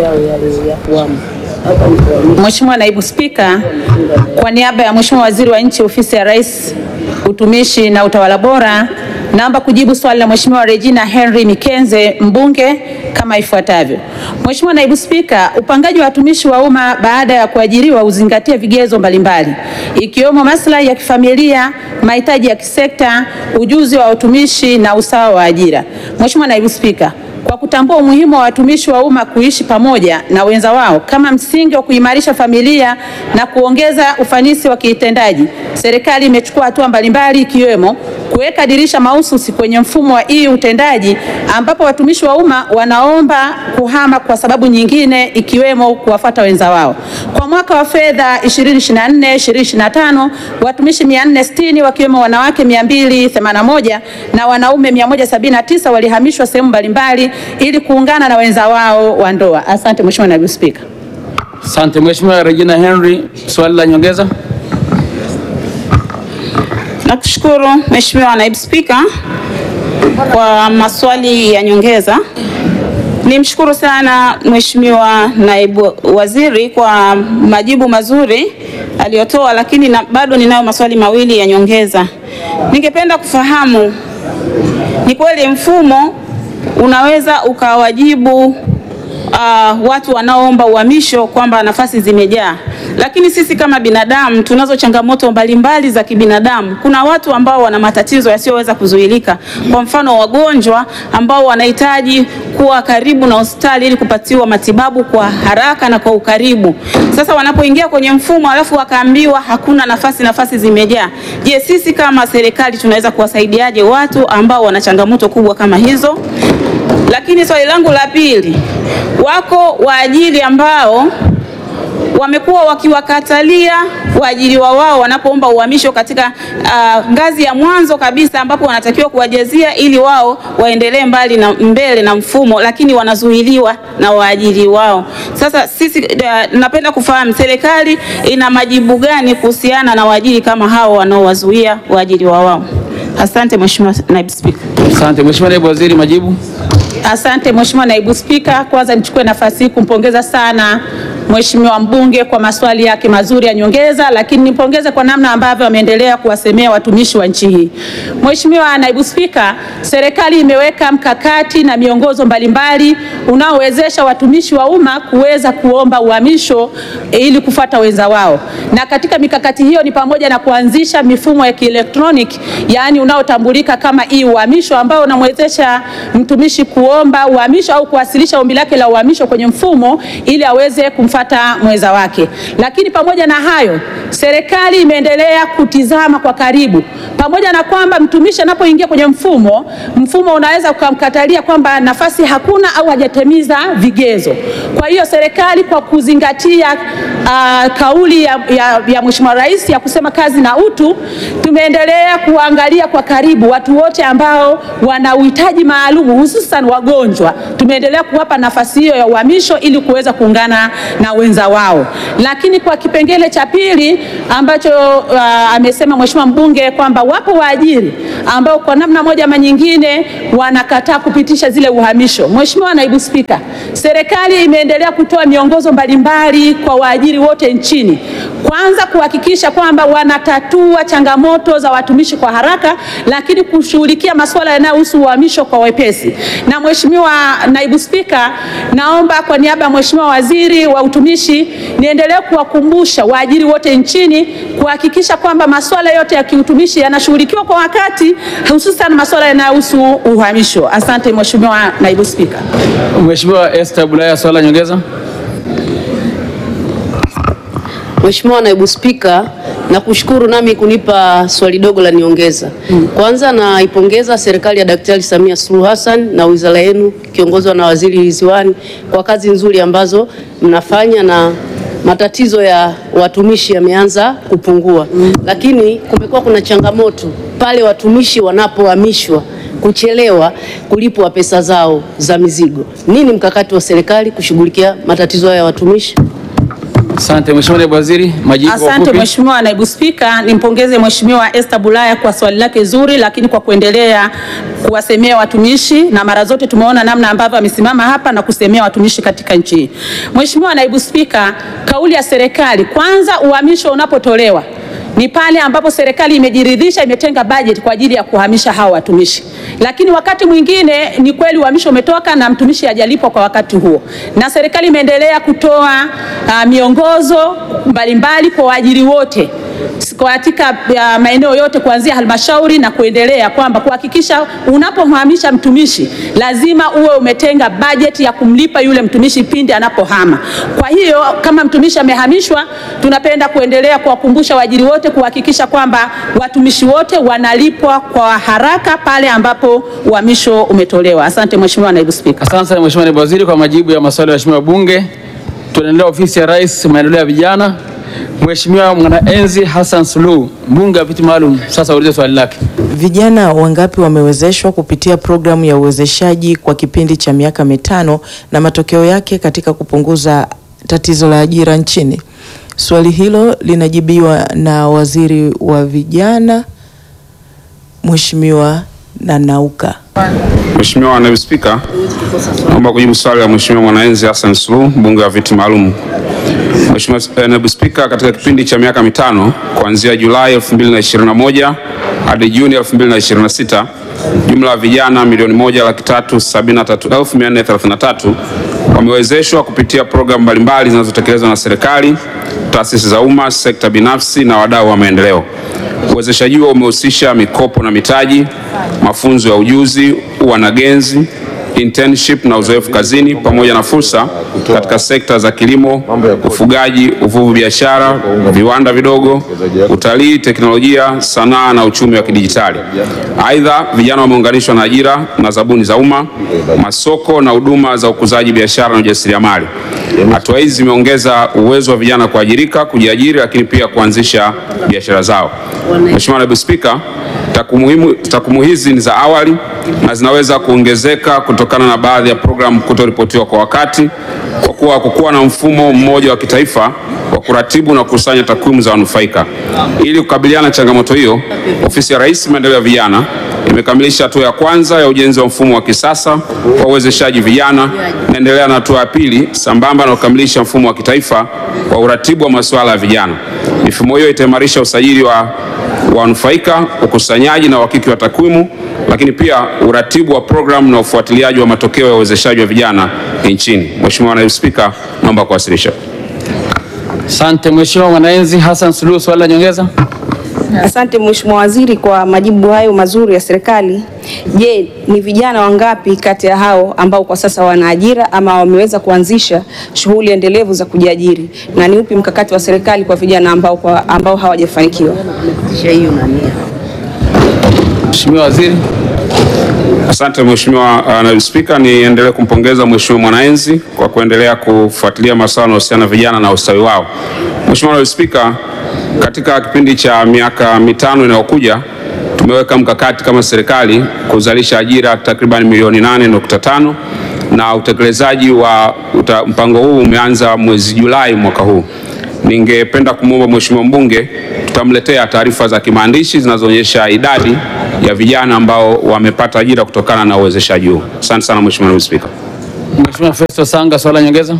Mheshimiwa Naibu Spika, kwa niaba ya Mheshimiwa Waziri wa Nchi, Ofisi ya Rais, Utumishi na Utawala Bora, naomba kujibu swali la Mheshimiwa Regina Henry Mikenze, mbunge kama ifuatavyo. Mheshimiwa Naibu Spika, upangaji wa watumishi wa umma baada ya kuajiriwa uzingatie vigezo mbalimbali ikiwemo maslahi ya kifamilia, mahitaji ya kisekta, ujuzi wa utumishi na usawa wa ajira. Mheshimiwa Naibu Spika, kwa kutambua umuhimu wa watumishi wa umma kuishi pamoja na wenza wao kama msingi wa kuimarisha familia na kuongeza ufanisi wa kitendaji, serikali imechukua hatua mbalimbali ikiwemo kuweka dirisha mahususi kwenye mfumo wa hii utendaji ambapo watumishi wa umma wanaomba kuhama kwa sababu nyingine ikiwemo kuwafuata wenza wao. Kwa mwaka wa fedha 2024 2025 watumishi 460 wakiwemo wanawake 281 na wanaume 179 walihamishwa sehemu mbalimbali ili kuungana na wenza wao wa ndoa. Asante Mheshimiwa Naibu Spika. Asante Mheshimiwa Regina Henry, swali la nyongeza. Nakushukuru Mheshimiwa Naibu Spika kwa maswali ya nyongeza. Nimshukuru sana Mheshimiwa Naibu Waziri kwa majibu mazuri aliyotoa, lakini na, bado ninayo maswali mawili ya nyongeza. Ningependa kufahamu ni kweli mfumo unaweza ukawajibu uh, watu wanaoomba uhamisho kwamba nafasi zimejaa, lakini sisi kama binadamu tunazo changamoto mbalimbali za kibinadamu. Kuna watu ambao wana matatizo yasiyoweza kuzuilika, kwa mfano wagonjwa ambao wanahitaji kuwa karibu na hospitali ili kupatiwa matibabu kwa haraka na kwa ukaribu. Sasa wanapoingia kwenye mfumo alafu wakaambiwa hakuna nafasi, nafasi zimejaa, je, sisi kama serikali tunaweza kuwasaidiaje watu ambao wana changamoto kubwa kama hizo? Lakini swali langu la pili, wako waajiri ambao wamekuwa wakiwakatalia waajiriwa wao wanapoomba uhamisho katika uh, ngazi ya mwanzo kabisa ambapo wanatakiwa kuwajazia ili wao waendelee mbali na mbele na mfumo, lakini wanazuiliwa na waajiri wao. Sasa sisi uh, napenda kufahamu serikali ina majibu gani kuhusiana na waajiri kama hao wanaowazuia waajiriwa wao? Asante Mheshimiwa Naibu Spika. Asante Mheshimiwa Naibu Waziri, majibu. Asante Mheshimiwa Naibu Spika, kwanza nichukue nafasi hii kumpongeza sana Mheshimiwa mbunge kwa maswali yake mazuri ya nyongeza, lakini nimpongeze kwa namna ambavyo ameendelea kuwasemea watumishi wa nchi hii. Mheshimiwa Naibu Spika, serikali imeweka mkakati na miongozo mbalimbali unaowezesha watumishi wa umma kuweza kuomba uhamisho ili kufuata wenza wao, na katika mikakati hiyo ni pamoja na kuanzisha mifumo ya kielektroniki, yaani unaotambulika kama e-uhamisho ambao unamwezesha mtumishi kuomba uhamisho au kuwasilisha ombi lake la uhamisho kwenye mfumo ili aweze kumfuata kumfata mwenza wake. Lakini pamoja na hayo, serikali imeendelea kutizama kwa karibu, pamoja na kwamba mtumishi anapoingia kwenye mfumo, mfumo unaweza ukamkatalia kwamba nafasi hakuna au hajatimiza vigezo. Kwa hiyo serikali kwa kuzingatia uh, kauli ya, ya, ya Mheshimiwa Rais ya kusema kazi na utu, tumeendelea kuangalia kwa karibu watu wote ambao wana uhitaji maalum, hususan wagonjwa. Tumeendelea kuwapa nafasi hiyo ya uhamisho ili kuweza kuungana na wenza wao. Lakini kwa kipengele cha pili ambacho uh, amesema Mheshimiwa mbunge kwamba wapo waajiri ambao kwa namna moja ama nyingine wanakataa kupitisha zile uhamisho. Mheshimiwa Naibu Spika, serikali imeendelea kutoa miongozo mbalimbali kwa waajiri wote nchini, kwanza kuhakikisha kwamba wanatatua changamoto za watumishi kwa haraka, lakini kushughulikia masuala yanayohusu uhamisho kwa wepesi. Na Mheshimiwa Naibu Spika, naomba kwa niaba ya Mheshimiwa Waziri wa Utumishi niendelee kuwakumbusha waajiri wote nchini kuhakikisha kwamba masuala yote ya kiutumishi yanashughulikiwa kwa wakati, hususan masuala yanayohusu uhamisho. Asante Mheshimiwa Naibu Spika. Mheshimiwa Esther Bulaya, swali la nyongeza. Mheshimiwa Naibu Spika, nakushukuru nami kunipa swali dogo la niongeza. Kwanza naipongeza serikali ya Daktari Samia Suluhu Hassan na wizara yenu kiongozwa na Waziri Ridhiwani kwa kazi nzuri ambazo mnafanya na matatizo ya watumishi yameanza kupungua, lakini kumekuwa kuna changamoto pale watumishi wanapohamishwa kuchelewa kulipwa pesa zao za mizigo. Nini mkakati wa serikali kushughulikia matatizo haya ya watumishi? Asante Mheshimiwa Naibu Waziri, majibu kwa Asante ufupi. Mheshimiwa Naibu Spika, nimpongeze Mheshimiwa Esther Bulaya kwa swali lake zuri, lakini kwa kuendelea kuwasemea watumishi, na mara zote tumeona namna ambavyo amesimama hapa na kusemea watumishi katika nchi hii. Mheshimiwa Naibu Spika, kauli ya serikali, kwanza uhamisho unapotolewa ni pale ambapo serikali imejiridhisha imetenga bajeti kwa ajili ya kuhamisha hawa watumishi, lakini wakati mwingine ni kweli uhamisho umetoka na mtumishi hajalipwa kwa wakati huo, na serikali imeendelea kutoa uh, miongozo mbalimbali kwa waajiri wote katika uh, maeneo yote kuanzia halmashauri na kuendelea kwamba kuhakikisha unapohamisha mtumishi lazima uwe umetenga bajeti ya kumlipa yule mtumishi pindi anapohama. Kwa hiyo kama mtumishi amehamishwa, tunapenda kuendelea kuwakumbusha waajiri wote kuhakikisha kwamba watumishi wote wanalipwa kwa haraka pale ambapo uhamisho umetolewa. Asante Mheshimiwa Naibu Spika. Asante sana Mheshimiwa Naibu Waziri kwa majibu ya maswali ya waheshimiwa wabunge. Tunaendelea ofisi ya Rais maendeleo ya vijana. Mheshimiwa Mwanaenzi Hassan Suluhu, mbunge wa viti maalum, sasa ulize swali lake. Vijana wangapi wamewezeshwa kupitia programu ya uwezeshaji kwa kipindi cha miaka mitano na matokeo yake katika kupunguza tatizo la ajira nchini? Swali hilo linajibiwa na Waziri wa Vijana Mheshimiwa Nanauka. Mheshimiwa Naibu Spika, naomba kujibu swali la Mheshimiwa Mwanaenzi Hassan Suluhu, mbunge wa viti maalum. Mheshimiwa eh, Naibu Spika, katika kipindi cha miaka mitano kuanzia Julai 2021 hadi Juni 2026 jumla ya vijana milioni moja laki tatu sabini na tatu elfu mia nne thelathini na tatu wamewezeshwa kupitia programu mbalimbali zinazotekelezwa na serikali, taasisi za umma, sekta binafsi na wadau wa maendeleo. Uwezeshaji huo umehusisha mikopo na mitaji, mafunzo ya ujuzi, uanagenzi, internship na uzoefu kazini pamoja na fursa katika sekta za kilimo, ufugaji, uvuvi, biashara, viwanda vidogo, utalii, teknolojia, sanaa na uchumi wa kidijitali. Aidha, vijana wameunganishwa na ajira na zabuni za umma, masoko na huduma za ukuzaji biashara na ujasiriamali. Hatua hizi zimeongeza uwezo wa vijana kuajirika, kujiajiri, lakini pia kuanzisha biashara zao. Mheshimiwa Naibu Spika, takwimu takwimu hizi ni za awali na zinaweza kuongezeka kutokana na baadhi ya programu kutoripotiwa kwa wakati, kwa kuwa hakukuwa na mfumo mmoja wa kitaifa wa kuratibu na kukusanya takwimu za wanufaika. Ili kukabiliana na changamoto hiyo, Ofisi ya Rais Maendeleo ya Vijana imekamilisha hatua ya kwanza ya ujenzi wa mfumo wa kisasa wa uwezeshaji vijana, naendelea na hatua ya pili sambamba na kukamilisha mfumo wa kitaifa wa uratibu wa masuala ya vijana. Mifumo hiyo itaimarisha usajili wa wanufaika, ukusanyaji na uhakiki wa takwimu, lakini pia uratibu wa programu na ufuatiliaji wa matokeo ya uwezeshaji wa vijana nchini. Mheshimiwa Naibu Spika, naomba kuwasilisha. Asante Mheshimiwa Mwanaenzi Hassan Suluhu, swali la nyongeza. Asante Mheshimiwa Waziri kwa majibu hayo mazuri ya serikali. Je, ni vijana wangapi kati ya hao ambao kwa sasa wana ajira ama wameweza kuanzisha shughuli endelevu za kujiajiri, na ni upi mkakati wa serikali kwa vijana ambao, kwa, ambao hawajafanikiwa? Mheshimiwa Waziri. Asante Mheshimiwa uh, Naibu Spika, niendelee kumpongeza Mheshimiwa Mwanaenzi kwa kuendelea kufuatilia masuala yanayohusiana na vijana na ustawi wao. Mheshimiwa Naibu Spika, katika kipindi cha miaka mitano inayokuja tumeweka mkakati kama serikali kuzalisha ajira takriban milioni 8.5 na utekelezaji wa uta, mpango huu umeanza mwezi Julai mwaka huu. Ningependa kumwomba Mheshimiwa mbunge tutamletea taarifa za kimaandishi zinazoonyesha idadi ya vijana ambao wamepata ajira kutokana na uwezeshaji huu. Asante sana Mheshimiwa Naibu Spika. Mheshimiwa Festo Sanga, swala nyongeza.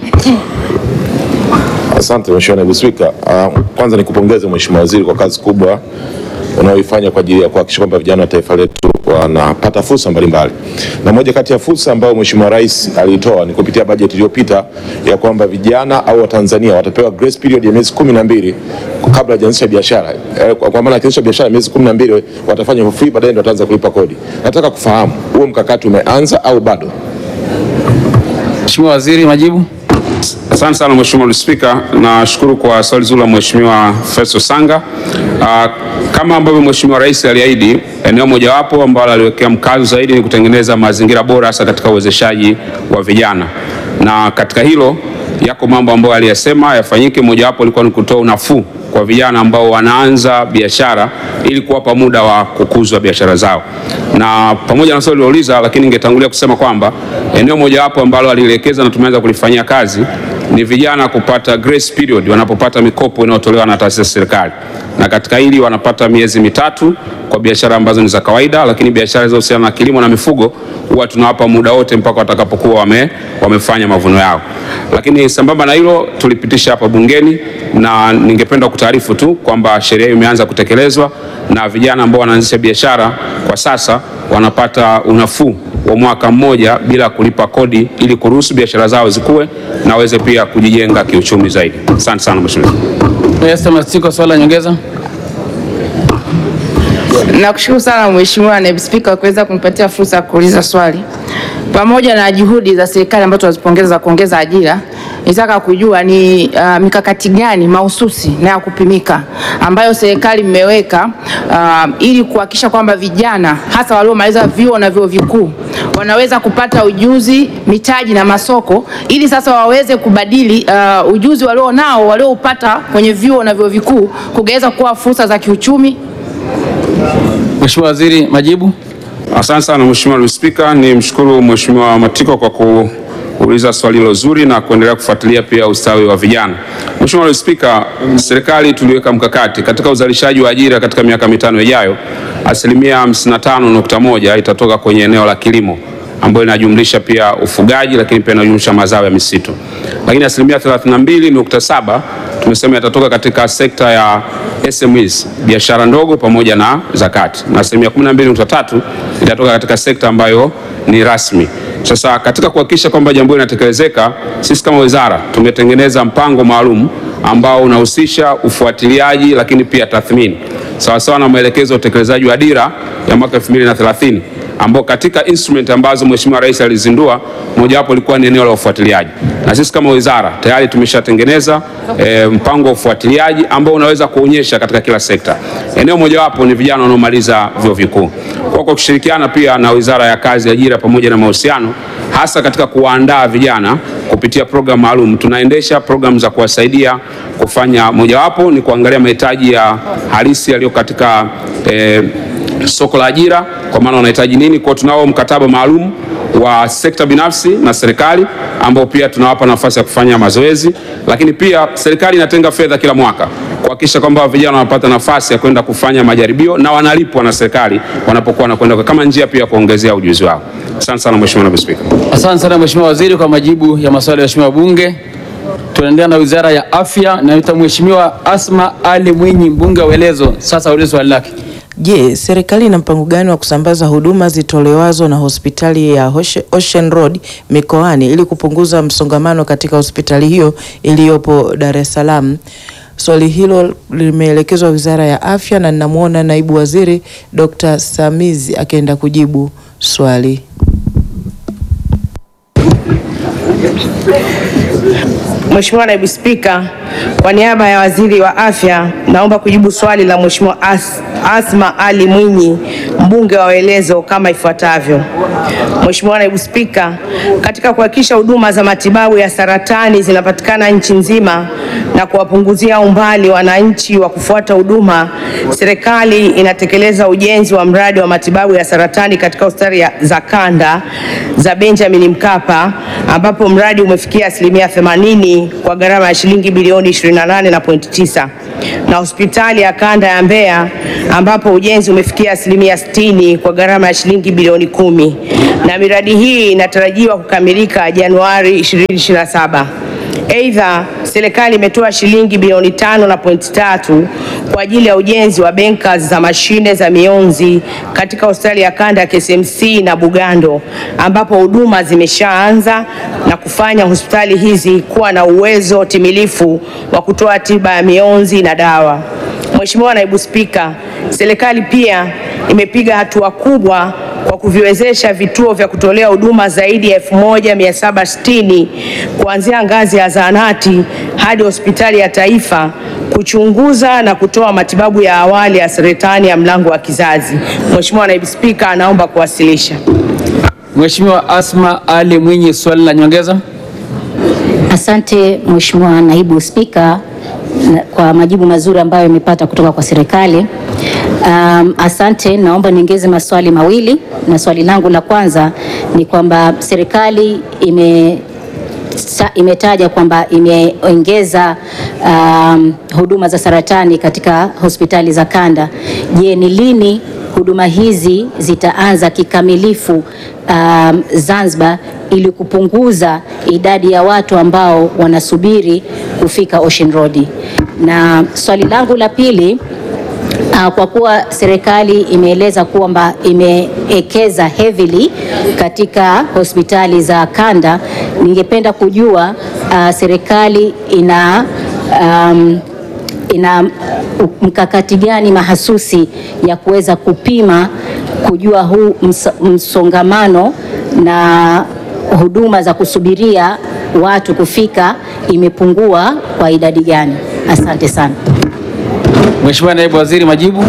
Asante Mheshimiwa Naibu Spika. Uh, kwanza nikupongeze Mheshimiwa Waziri kwa kazi kubwa unaoifanya kwa ajili ya kuhakikisha kwamba vijana wa taifa letu wanapata fursa mbalimbali, na moja kati ya fursa ambayo Mheshimiwa Rais aliitoa ni kupitia bajeti iliyopita ya kwamba vijana au Watanzania watapewa grace period ya miezi kumi na mbili kabla hajaanzisha biashara. Eh, Kwa kwa maana akianzisha biashara miezi kumi na mbili watafanya for free, baadaye ndio wataanza kulipa kodi. Nataka kufahamu huo mkakati umeanza au bado? Mheshimiwa Waziri, majibu. Asante sana Mheshimiwa Naibu Spika, nashukuru kwa swali zuri la Mheshimiwa Festo Sanga. Ah, kama ambavyo Mheshimiwa Rais aliahidi, eneo mojawapo ambalo aliwekea mkazo zaidi ni kutengeneza mazingira bora hasa katika uwezeshaji wa vijana, na katika hilo yako mambo ambayo aliyasema yafanyike. Mojawapo ilikuwa ni kutoa unafuu kwa vijana ambao wanaanza biashara ili kuwapa muda wa kukuzwa biashara zao. Na pamoja na swali lilouliza, lakini ningetangulia kusema kwamba eneo mojawapo ambalo alielekeza na tumeanza kulifanyia kazi ni vijana kupata grace period wanapopata mikopo inayotolewa na taasisi za serikali, na katika hili wanapata miezi mitatu kwa biashara ambazo ni za kawaida, lakini biashara zinazohusiana na kilimo na mifugo huwa tunawapa muda wote mpaka watakapokuwa wame, wamefanya mavuno yao. Lakini sambamba na hilo tulipitisha hapa bungeni, na ningependa kutaarifu tu kwamba sheria hiyo imeanza kutekelezwa na vijana ambao wanaanzisha biashara kwa sasa wanapata unafuu wa mwaka mmoja bila kulipa kodi ili kuruhusu biashara zao zikue na waweze pia kujijenga kiuchumi zaidi. Asante sana Mheshimiwa. Esther Masiko, swala nyongeza. Nakushukuru sana Mheshimiwa Naibu Spika kwa kuweza kunipatia fursa ya kuuliza swali. Pamoja na juhudi za serikali ambazo tunazipongeza za kuongeza ajira, nitaka kujua ni uh, mikakati gani mahususi na ya kupimika ambayo serikali mmeweka uh, ili kuhakikisha kwamba vijana hasa waliomaliza vyuo na vyuo vikuu wanaweza kupata ujuzi, mitaji na masoko ili sasa waweze kubadili uh, ujuzi walionao walioupata kwenye vyuo na vyuo vikuu kugeuza kuwa fursa za kiuchumi Mheshimiwa Waziri, majibu. Asante sana Mheshimiwa Naibu Spika, ni mshukuru Mheshimiwa Matiko kwa kuuliza swali hilo zuri na kuendelea kufuatilia pia ustawi wa vijana. Mheshimiwa Naibu Spika, serikali tuliweka mkakati katika uzalishaji wa ajira katika miaka mitano ijayo, asilimia 55.1 itatoka kwenye eneo la kilimo ambayo inajumlisha pia ufugaji, lakini pia inajumlisha mazao ya misitu, lakini asilimia 32.7 tumesema yatatoka katika sekta ya SMEs, biashara ndogo pamoja na zakati, na asilimia 12.3 itatoka katika sekta ambayo ni rasmi. Sasa katika kuhakikisha kwamba jambo hili linatekelezeka, sisi kama wizara tumetengeneza mpango maalum ambao unahusisha ufuatiliaji, lakini pia tathmini sawasawa na maelekezo ya utekelezaji wa dira ya mwaka 2030 ambao katika instrument ambazo Mheshimiwa Rais alizindua mojawapo ilikuwa ni eneo la ufuatiliaji, na sisi kama wizara tayari tumeshatengeneza e, mpango wa ufuatiliaji ambao unaweza kuonyesha katika kila sekta. Eneo mojawapo ni vijana wanaomaliza vyuo vikuu. Kwa kwa kushirikiana pia na Wizara ya Kazi, Ajira pamoja na Mahusiano, hasa katika kuwaandaa vijana kupitia programu maalum, tunaendesha programu za kuwasaidia kufanya, mojawapo ni kuangalia mahitaji ya halisi yaliyo katika e, soko la ajira kwa maana wanahitaji nini. Kwa tunao mkataba maalum wa sekta binafsi na serikali ambao pia tunawapa nafasi ya kufanya mazoezi, lakini pia serikali inatenga fedha kila mwaka kuhakikisha kwamba vijana wanapata nafasi ya kwenda kufanya majaribio na wanalipwa na serikali wanapokuwa wanakwenda kama njia pia ya kuongezea ujuzi wao. Asante sana Mheshimiwa Naibu Spika. Asante sana Mheshimiwa Waziri kwa majibu ya maswali ya Mheshimiwa Bunge. Tunaendelea na Wizara ya Afya. Naita Mheshimiwa Asma Ali Mwinyi, mbunge wa Welezo. Sasa ulize swali lake. Je, serikali ina mpango gani wa kusambaza huduma zitolewazo na hospitali ya Oshe- Ocean Road mikoani ili kupunguza msongamano katika hospitali hiyo iliyopo Dar es Salaam? Swali hilo limeelekezwa Wizara ya Afya na ninamwona Naibu Waziri Dr. Samizi akienda kujibu swali. Mheshimiwa Naibu Spika, kwa niaba ya Waziri wa Afya naomba kujibu swali la Mheshimiwa As Asma Ali Mwinyi, mbunge wa Welezo kama ifuatavyo. Mheshimiwa Naibu Spika, katika kuhakikisha huduma za matibabu ya saratani zinapatikana nchi nzima na kuwapunguzia umbali wananchi wa kufuata huduma, serikali inatekeleza ujenzi wa mradi wa matibabu ya saratani katika hospitali ya- za kanda za Benjamin Mkapa ambapo mradi umefikia asilimia 80 kwa gharama ya shilingi bilioni 28.9 na hospitali ya kanda ya Mbeya ambapo ujenzi umefikia asilimia 60 kwa gharama ya shilingi bilioni kumi na miradi hii inatarajiwa kukamilika Januari 2027. Aidha, serikali imetoa shilingi bilioni tano na pointi tatu kwa ajili ya ujenzi wa benka za mashine za mionzi katika hospitali ya kanda ya KCMC na Bugando ambapo huduma zimeshaanza na kufanya hospitali hizi kuwa na uwezo timilifu wa kutoa tiba ya mionzi na dawa. Mheshimiwa Naibu Spika, serikali pia imepiga hatua kubwa kwa kuviwezesha vituo vya kutolea huduma zaidi ya 1760 kuanzia ngazi ya zahanati hadi hospitali ya taifa kuchunguza na kutoa matibabu ya awali ya saratani ya mlango wa kizazi. Mheshimiwa Naibu Spika, anaomba kuwasilisha. Mheshimiwa Asma Ali Mwinyi, swali la nyongeza. Asante Mheshimiwa Naibu Spika na- kwa majibu mazuri ambayo imepata kutoka kwa serikali. Um, asante, naomba niongeze maswali mawili, na swali langu la kwanza ni kwamba serikali ime sa- imetaja kwamba imeongeza um, huduma za saratani katika hospitali za kanda. Je, ni lini huduma hizi zitaanza kikamilifu um, Zanzibar ili kupunguza idadi ya watu ambao wanasubiri kufika Ocean Road? Na swali langu la pili Uh, kwa kuwa serikali imeeleza kwamba imeekeza heavily katika hospitali za kanda, ningependa kujua uh, serikali ina um, ina mkakati gani mahasusi ya kuweza kupima kujua huu ms msongamano na huduma za kusubiria watu kufika imepungua kwa idadi gani? Asante sana. Mheshimiwa Naibu Waziri, majibu.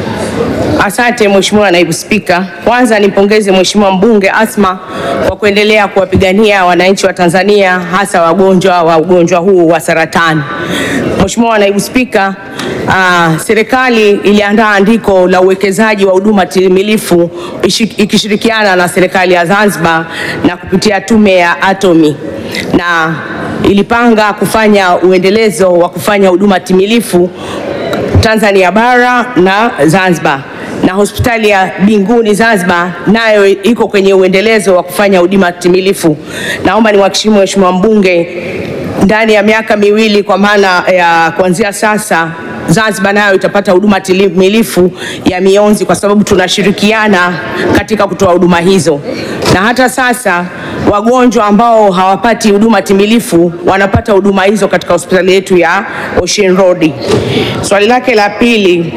Asante Mheshimiwa Naibu Spika. Kwanza nimpongeze Mheshimiwa mbunge Asma kwa kuendelea kuwapigania wananchi wa Tanzania hasa wagonjwa wa ugonjwa huu wa saratani. Mheshimiwa Naibu Spika, uh, serikali iliandaa andiko la uwekezaji wa huduma timilifu ishi- ikishirikiana na serikali ya Zanzibar na kupitia tume ya Atomi na ilipanga kufanya uendelezo wa kufanya huduma timilifu Tanzania bara na Zanzibar na hospitali ya Binguni Zanzibar nayo iko kwenye uendelezo wa kufanya huduma timilifu. Naomba niwahakikishie Mheshimiwa mbunge ndani ya miaka miwili kwa maana ya kuanzia sasa Zanzibar nayo itapata huduma timilifu ya mionzi kwa sababu tunashirikiana katika kutoa huduma hizo, na hata sasa wagonjwa ambao hawapati huduma timilifu wanapata huduma hizo katika hospitali yetu ya Ocean Road. Swali lake la pili,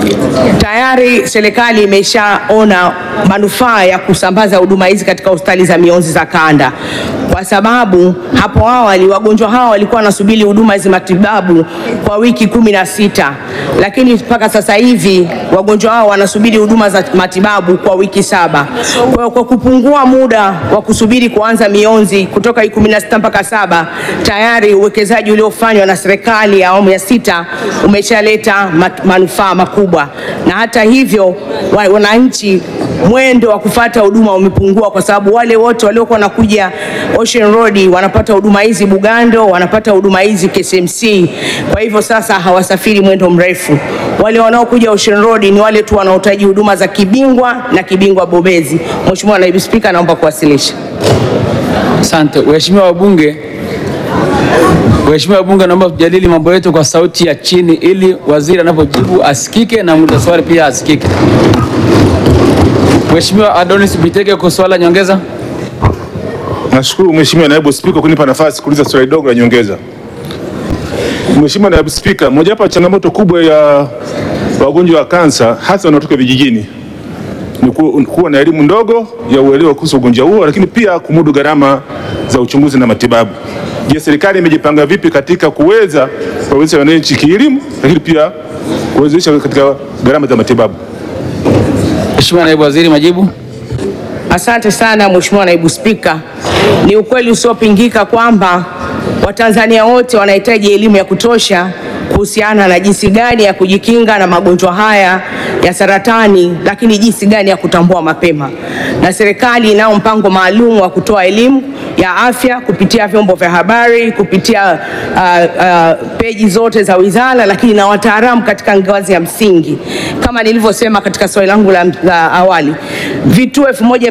tayari serikali imeshaona manufaa ya kusambaza huduma hizi katika hospitali za mionzi za kanda, kwa sababu hapo awali wagonjwa hawa walikuwa wanasubiri huduma hizi matibabu kwa wiki kumi na sita lakini mpaka sasa hivi wagonjwa hao wanasubiri huduma za matibabu kwa wiki saba. Kwa hiyo kwa kupungua muda wa kusubiri kuanza mionzi kutoka wiki kumi na sita mpaka saba, tayari uwekezaji uliofanywa na serikali ya awamu ya sita umeshaleta ma- manufaa makubwa, na hata hivyo wa- wananchi mwendo wa kufata huduma umepungua kwa sababu wale wote waliokuwa wanakuja Ocean Road wanapata huduma hizi Bugando, wanapata huduma hizi KCMC. Kwa hivyo sasa hawasafiri mwendo mrefu. Wale wanaokuja Ocean Road ni wale tu wanaohitaji huduma za kibingwa na kibingwa bobezi. Mheshimiwa Naibu Spika, naomba kuwasilisha. Asante. Waheshimiwa wabunge, Waheshimiwa wabunge, naomba tujadili mambo yetu kwa sauti ya chini ili waziri anapojibu asikike na muuliza swali pia asikike. Mheshimiwa Adonis Bitege kwa swali la nyongeza. Nashukuru Mheshimiwa Naibu Spika kunipa nafasi kuuliza swali dogo la nyongeza. Mheshimiwa Naibu Spika, mojawapo ya changamoto kubwa ya wagonjwa wa kansa hasa wanaotoka vijijini ni ku- kuwa na elimu ndogo ya uelewa kuhusu ugonjwa huo, lakini pia kumudu gharama za uchunguzi na matibabu. Je, serikali imejipanga vipi katika kuweza kuwawezesha wananchi kielimu, lakini pia kuwezesha katika gharama za matibabu? Mheshimiwa Naibu Waziri, majibu. Asante sana Mheshimiwa Naibu Spika. Ni ukweli usiopingika kwamba Watanzania wote wanahitaji elimu ya kutosha kuhusiana na jinsi gani ya kujikinga na magonjwa haya ya saratani, lakini jinsi gani ya kutambua mapema. Na serikali inao mpango maalum wa kutoa elimu ya afya kupitia vyombo vya habari, kupitia uh, uh, peji zote za wizara, lakini na wataalamu katika ngazi ya msingi. Kama nilivyosema katika swali langu la, la awali, vituo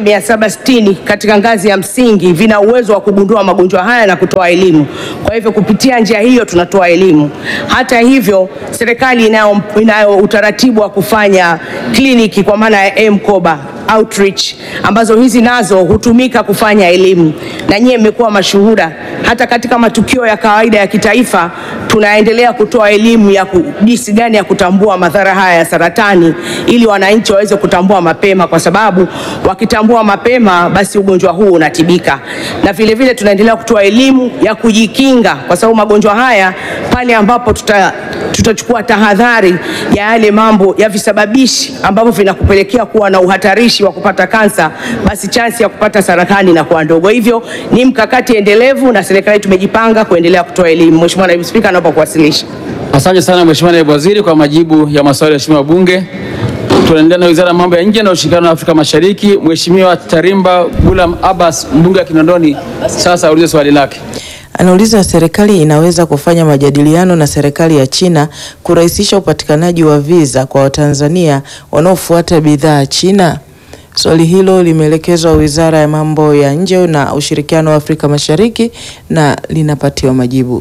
1760 katika ngazi ya msingi vina uwezo wa kugundua magonjwa haya na kutoa elimu. Kwa hivyo kupitia njia hiyo tunatoa elimu. Hata hivyo, serikali inayo, inayo utaratibu wa kufanya kliniki kwa maana ya mkoba outreach ambazo hizi nazo hutumika kufanya elimu, na nyie mmekuwa mashuhuda hata katika matukio ya kawaida ya kitaifa, tunaendelea kutoa elimu ya ku- jinsi gani ya kutambua madhara haya ya saratani, ili wananchi waweze kutambua mapema, kwa sababu wakitambua mapema, basi ugonjwa huu unatibika. Na vile vile tunaendelea kutoa elimu ya kujikinga, kwa sababu magonjwa haya pale ambapo tuta tutachukua tahadhari ya yale mambo ya visababishi ambavyo vinakupelekea kuwa na uhatarishi wa kupata kansa, basi chansi ya kupata saratani inakuwa ndogo. Hivyo ni mkakati endelevu na serikali tumejipanga kuendelea kutoa elimu. Mheshimiwa Naibu Spika, naomba kuwasilisha. Asante sana Mheshimiwa Naibu Waziri kwa majibu ya maswali ya Mheshimiwa Bunge. Tunaendelea na Wizara ya Mambo ya Nje na Ushirikiano wa Afrika Mashariki. Mheshimiwa Tarimba Gulam Abbas, mbunge wa Kinondoni, sasa aulize swali lake. Anauliza, serikali inaweza kufanya majadiliano na serikali ya China kurahisisha upatikanaji wa visa kwa Watanzania wanaofuata bidhaa China? Swali hilo limeelekezwa Wizara ya Mambo ya Nje na Ushirikiano wa Afrika Mashariki na linapatiwa majibu.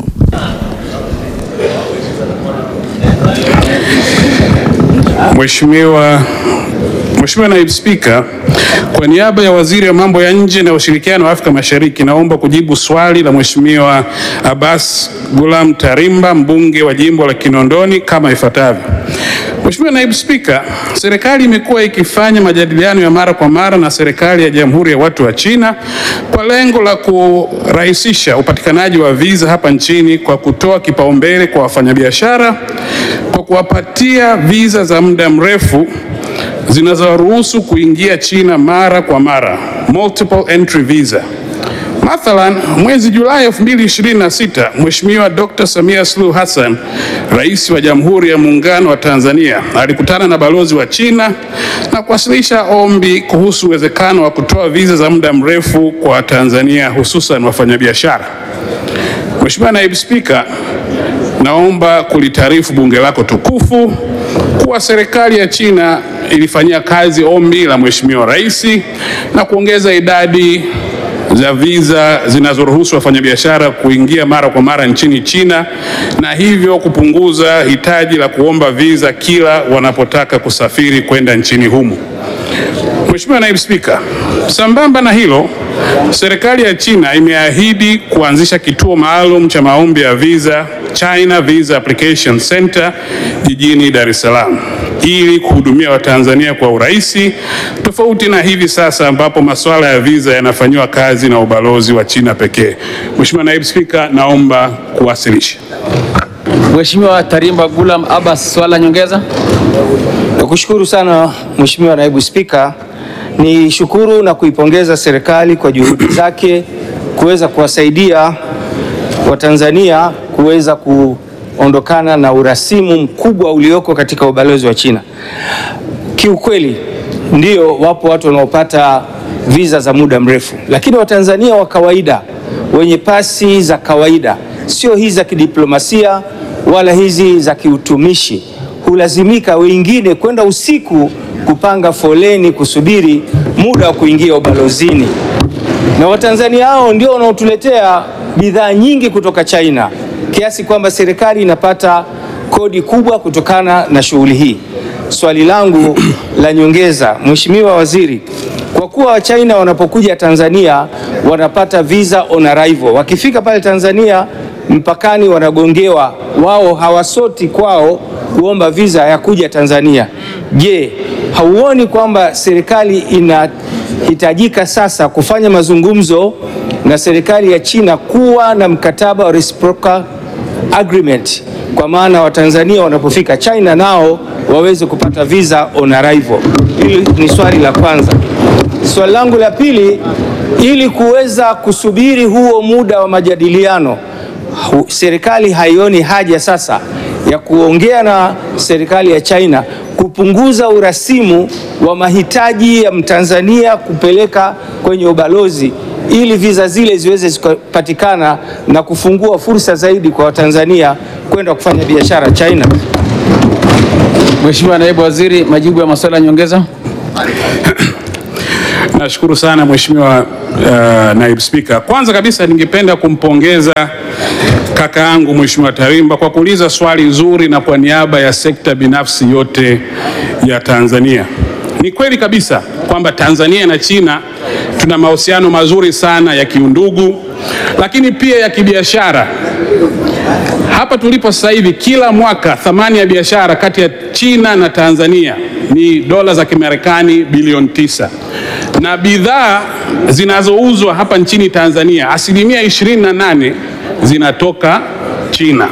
Mheshimiwa Mheshimiwa Naibu Spika, kwa niaba ya Waziri wa Mambo ya Nje na Ushirikiano wa Afrika Mashariki, naomba kujibu swali la Mheshimiwa Abbas Gulam Tarimba, mbunge wa jimbo la Kinondoni kama ifuatavyo. Mheshimiwa Naibu Spika, serikali imekuwa ikifanya majadiliano ya mara kwa mara na serikali ya Jamhuri ya Watu wa China kwa lengo la kurahisisha upatikanaji wa visa hapa nchini kwa kutoa kipaumbele kwa wafanyabiashara kwa kuwapatia visa za muda mrefu zinazoruhusu kuingia China mara kwa mara, multiple entry visa. Mathalan, mwezi Julai 2026, Mheshimiwa Dr. Samia Suluhu Hassan, Rais wa Jamhuri ya Muungano wa Tanzania, alikutana na balozi wa China na kuwasilisha ombi kuhusu uwezekano wa kutoa visa za muda mrefu kwa Watanzania hususan wafanyabiashara. Mheshimiwa Naibu Spika, naomba kulitaarifu bunge lako tukufu kuwa serikali ya China ilifanyia kazi ombi la Mheshimiwa Rais na kuongeza idadi za visa zinazoruhusu wafanyabiashara kuingia mara kwa mara nchini China na hivyo kupunguza hitaji la kuomba visa kila wanapotaka kusafiri kwenda nchini humo. Mheshimiwa Naibu Spika, sambamba na hilo, serikali ya China imeahidi kuanzisha kituo maalum cha maombi ya visa China Visa Application Center jijini Dar es Salaam ili kuhudumia Watanzania kwa urahisi, tofauti na hivi sasa ambapo masuala ya visa yanafanyiwa kazi na ubalozi wa China pekee. Mheshimiwa Naibu Spika, naomba kuwasilisha. Mheshimiwa Tarimba Gulam Abbas, swali la nyongeza. Nakushukuru sana Mheshimiwa Naibu Spika. Ni shukuru na kuipongeza serikali kwa juhudi zake kuweza kuwasaidia Watanzania kuweza kuondokana na urasimu mkubwa ulioko katika ubalozi wa China. Kiukweli ndio wapo watu wanaopata visa za muda mrefu, lakini Watanzania wa kawaida wenye pasi za kawaida, sio hizi za kidiplomasia wala hizi za kiutumishi, hulazimika wengine kwenda usiku kupanga foleni kusubiri muda wa kuingia ubalozini, na Watanzania hao ndio wanaotuletea bidhaa nyingi kutoka China, kiasi kwamba serikali inapata kodi kubwa kutokana na shughuli hii. Swali langu la nyongeza, Mheshimiwa Waziri, kwa kuwa Wachina wanapokuja Tanzania wanapata visa on arrival, wakifika pale Tanzania mpakani wanagongewa, wao hawasoti kwao kuomba visa ya kuja Tanzania. Je, hauoni kwamba serikali inahitajika sasa kufanya mazungumzo na serikali ya China kuwa na mkataba wa reciprocal agreement, kwa maana Watanzania wanapofika China nao waweze kupata visa on arrival? Hili ni swali la kwanza. Swali langu la pili, ili kuweza kusubiri huo muda wa majadiliano, hu- serikali haioni haja sasa ya kuongea na serikali ya China kupunguza urasimu wa mahitaji ya Mtanzania kupeleka kwenye ubalozi ili viza zile ziweze zikapatikana na kufungua fursa zaidi kwa Watanzania kwenda kufanya biashara China. Mheshimiwa Naibu Waziri, majibu ya maswali ya nyongeza. Nashukuru sana Mheshimiwa uh, Naibu Spika. Kwanza kabisa ningependa kumpongeza kaka yangu Mheshimiwa Tarimba kwa kuuliza swali zuri na kwa niaba ya sekta binafsi yote ya Tanzania. Ni kweli kabisa kwamba Tanzania na China tuna mahusiano mazuri sana ya kiundugu, lakini pia ya kibiashara. Hapa tulipo sasa hivi, kila mwaka thamani ya biashara kati ya China na Tanzania ni dola za Kimarekani bilioni tisa na bidhaa zinazouzwa hapa nchini Tanzania asilimia 28 zinatoka China.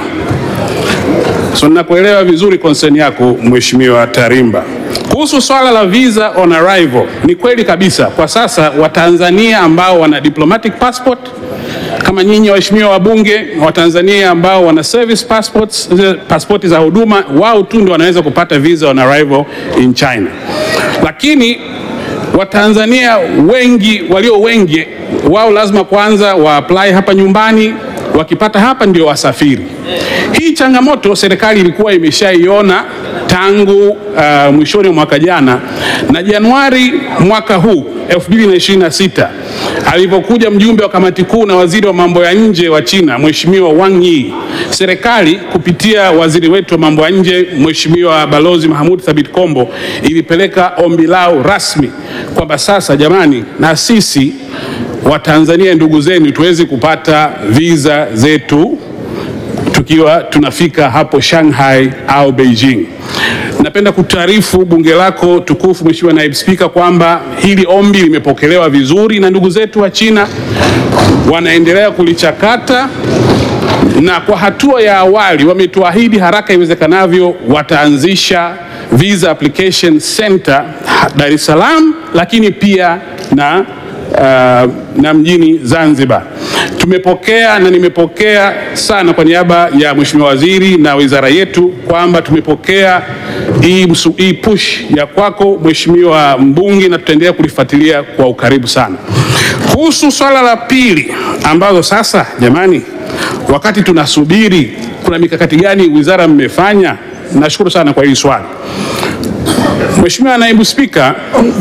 So nakuelewa vizuri concern yako Mheshimiwa Tarimba. Kuhusu swala la visa on arrival, ni kweli kabisa kwa sasa Watanzania ambao wana diplomatic passport kama nyinyi waheshimiwa wabunge wa Tanzania ambao wana service passports, zile pasipoti za huduma, wao tu ndio wanaweza kupata visa on arrival in China, lakini Watanzania wengi walio wengi wao lazima kwanza wa apply hapa nyumbani, wakipata hapa ndio wasafiri. Hii changamoto serikali ilikuwa imeshaiona tangu uh, mwishoni mwa mwaka jana na Januari mwaka huu 2026 alipokuja mjumbe wa kamati kuu na waziri wa mambo ya nje wa China Mheshimiwa Wang Yi, serikali kupitia waziri wetu wa mambo ya nje Mheshimiwa Balozi Mahmud Thabit Kombo ilipeleka ombi lao rasmi kwamba sasa, jamani, na sisi Watanzania ndugu zenu tuweze kupata visa zetu tukiwa tunafika hapo Shanghai au Beijing. Napenda kutaarifu bunge lako tukufu Mheshimiwa Naibu Spika kwamba hili ombi limepokelewa vizuri na ndugu zetu wa China, wanaendelea kulichakata na kwa hatua ya awali wametuahidi haraka iwezekanavyo wataanzisha visa application center Dar es Salaam, lakini pia na uh, na mjini Zanzibar. Tumepokea na nimepokea sana kwa niaba ya Mheshimiwa Waziri na wizara yetu kwamba tumepokea hii msu- hii push ya kwako Mheshimiwa mbunge na tutaendelea kulifuatilia kwa ukaribu sana. Kuhusu swala la pili ambazo sasa jamani, wakati tunasubiri kuna mikakati gani wizara mmefanya? Nashukuru sana kwa hili swali. Mheshimiwa Naibu Spika,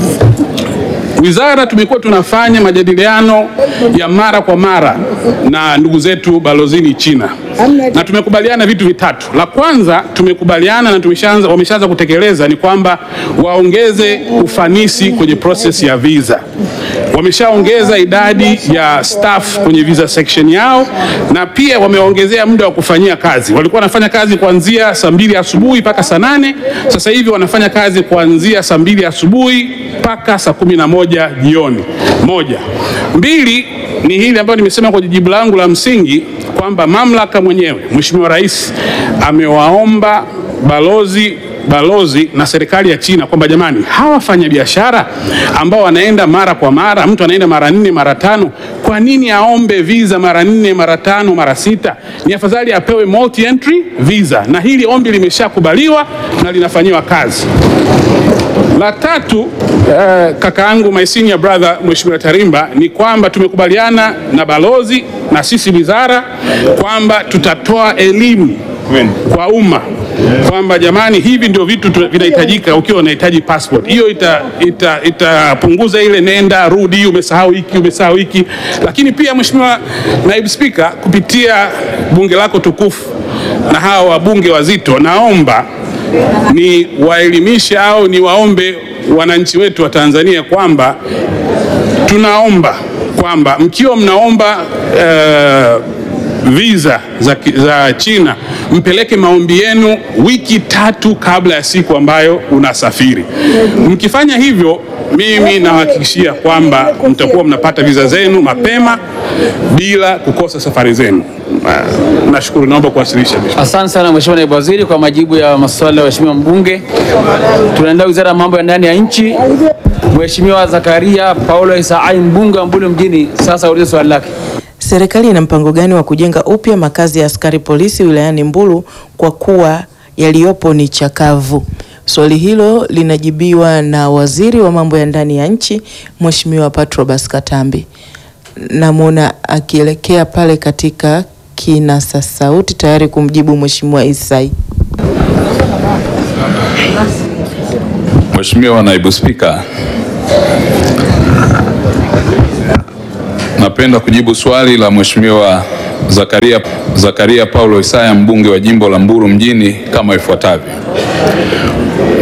Wizara tumekuwa tunafanya majadiliano ya mara kwa mara na ndugu zetu balozini China, na tumekubaliana vitu vitatu. La kwanza tumekubaliana na tumeshaanza, wameshaanza kutekeleza ni kwamba waongeze ufanisi kwenye process ya visa. Wameshaongeza idadi ya staff kwenye visa section yao, na pia wameongezea muda wa kufanyia kazi. Walikuwa wanafanya kazi kuanzia saa mbili asubuhi mpaka saa nane sasa hivi wanafanya kazi kuanzia saa mbili asubuhi mpaka saa kumi na moja jioni. Moja. Mbili ni hili ambayo nimesema kwenye jibu langu la msingi kwamba mamlaka mwenyewe Mheshimiwa Rais amewaomba balozi balozi na serikali ya China kwamba jamani, hawa wafanya biashara ambao wanaenda mara kwa mara, mtu anaenda mara nne mara tano, kwa nini aombe visa mara nne mara tano mara sita? Ni afadhali apewe multi entry visa, na hili ombi limeshakubaliwa na linafanyiwa kazi. La tatu eh, kaka yangu my senior brother Mheshimiwa Tarimba ni kwamba tumekubaliana na balozi na sisi wizara kwamba tutatoa elimu kwa umma kwamba jamani, hivi ndio vitu tu- vinahitajika ukiwa unahitaji passport. Hiyo itapunguza ita, itapunguza ile nenda rudi, umesahau hiki umesahau hiki. Lakini pia Mheshimiwa Naibu Spika, kupitia bunge lako tukufu na hawa wabunge wazito, naomba ni waelimishe au ni waombe wananchi wetu wa Tanzania kwamba tunaomba kwamba mkiwa mnaomba uh, visa za, ki- za China mpeleke maombi yenu wiki tatu kabla ya siku ambayo unasafiri. Mkifanya hivyo, mimi nawahakikishia kwamba mtakuwa mnapata visa zenu mapema bila kukosa safari zenu. Ah, Nashukuru, naomba kuwasilisha. Asante sana Mheshimiwa Naibu Waziri kwa majibu ya maswali ya Mheshimiwa mbunge. Tunaenda Wizara ya Mambo ya Ndani ya Nchi. Mheshimiwa Zakaria Paulo Isaai mbunge wa Mbulu mjini, sasa ulize swali lake. Serikali ina mpango gani wa kujenga upya makazi ya askari polisi wilayani Mbulu kwa kuwa yaliyopo ni chakavu? Swali hilo linajibiwa na Waziri wa Mambo ya Ndani ya Nchi Mheshimiwa Patrobas Katambi. Namwona akielekea pale katika kinasa sauti tayari kumjibu Mheshimiwa Isai. Mheshimiwa Naibu Spika, napenda kujibu swali la Mheshimiwa Zakaria, Zakaria Paulo Isaya mbunge wa jimbo la Mbulu mjini kama ifuatavyo.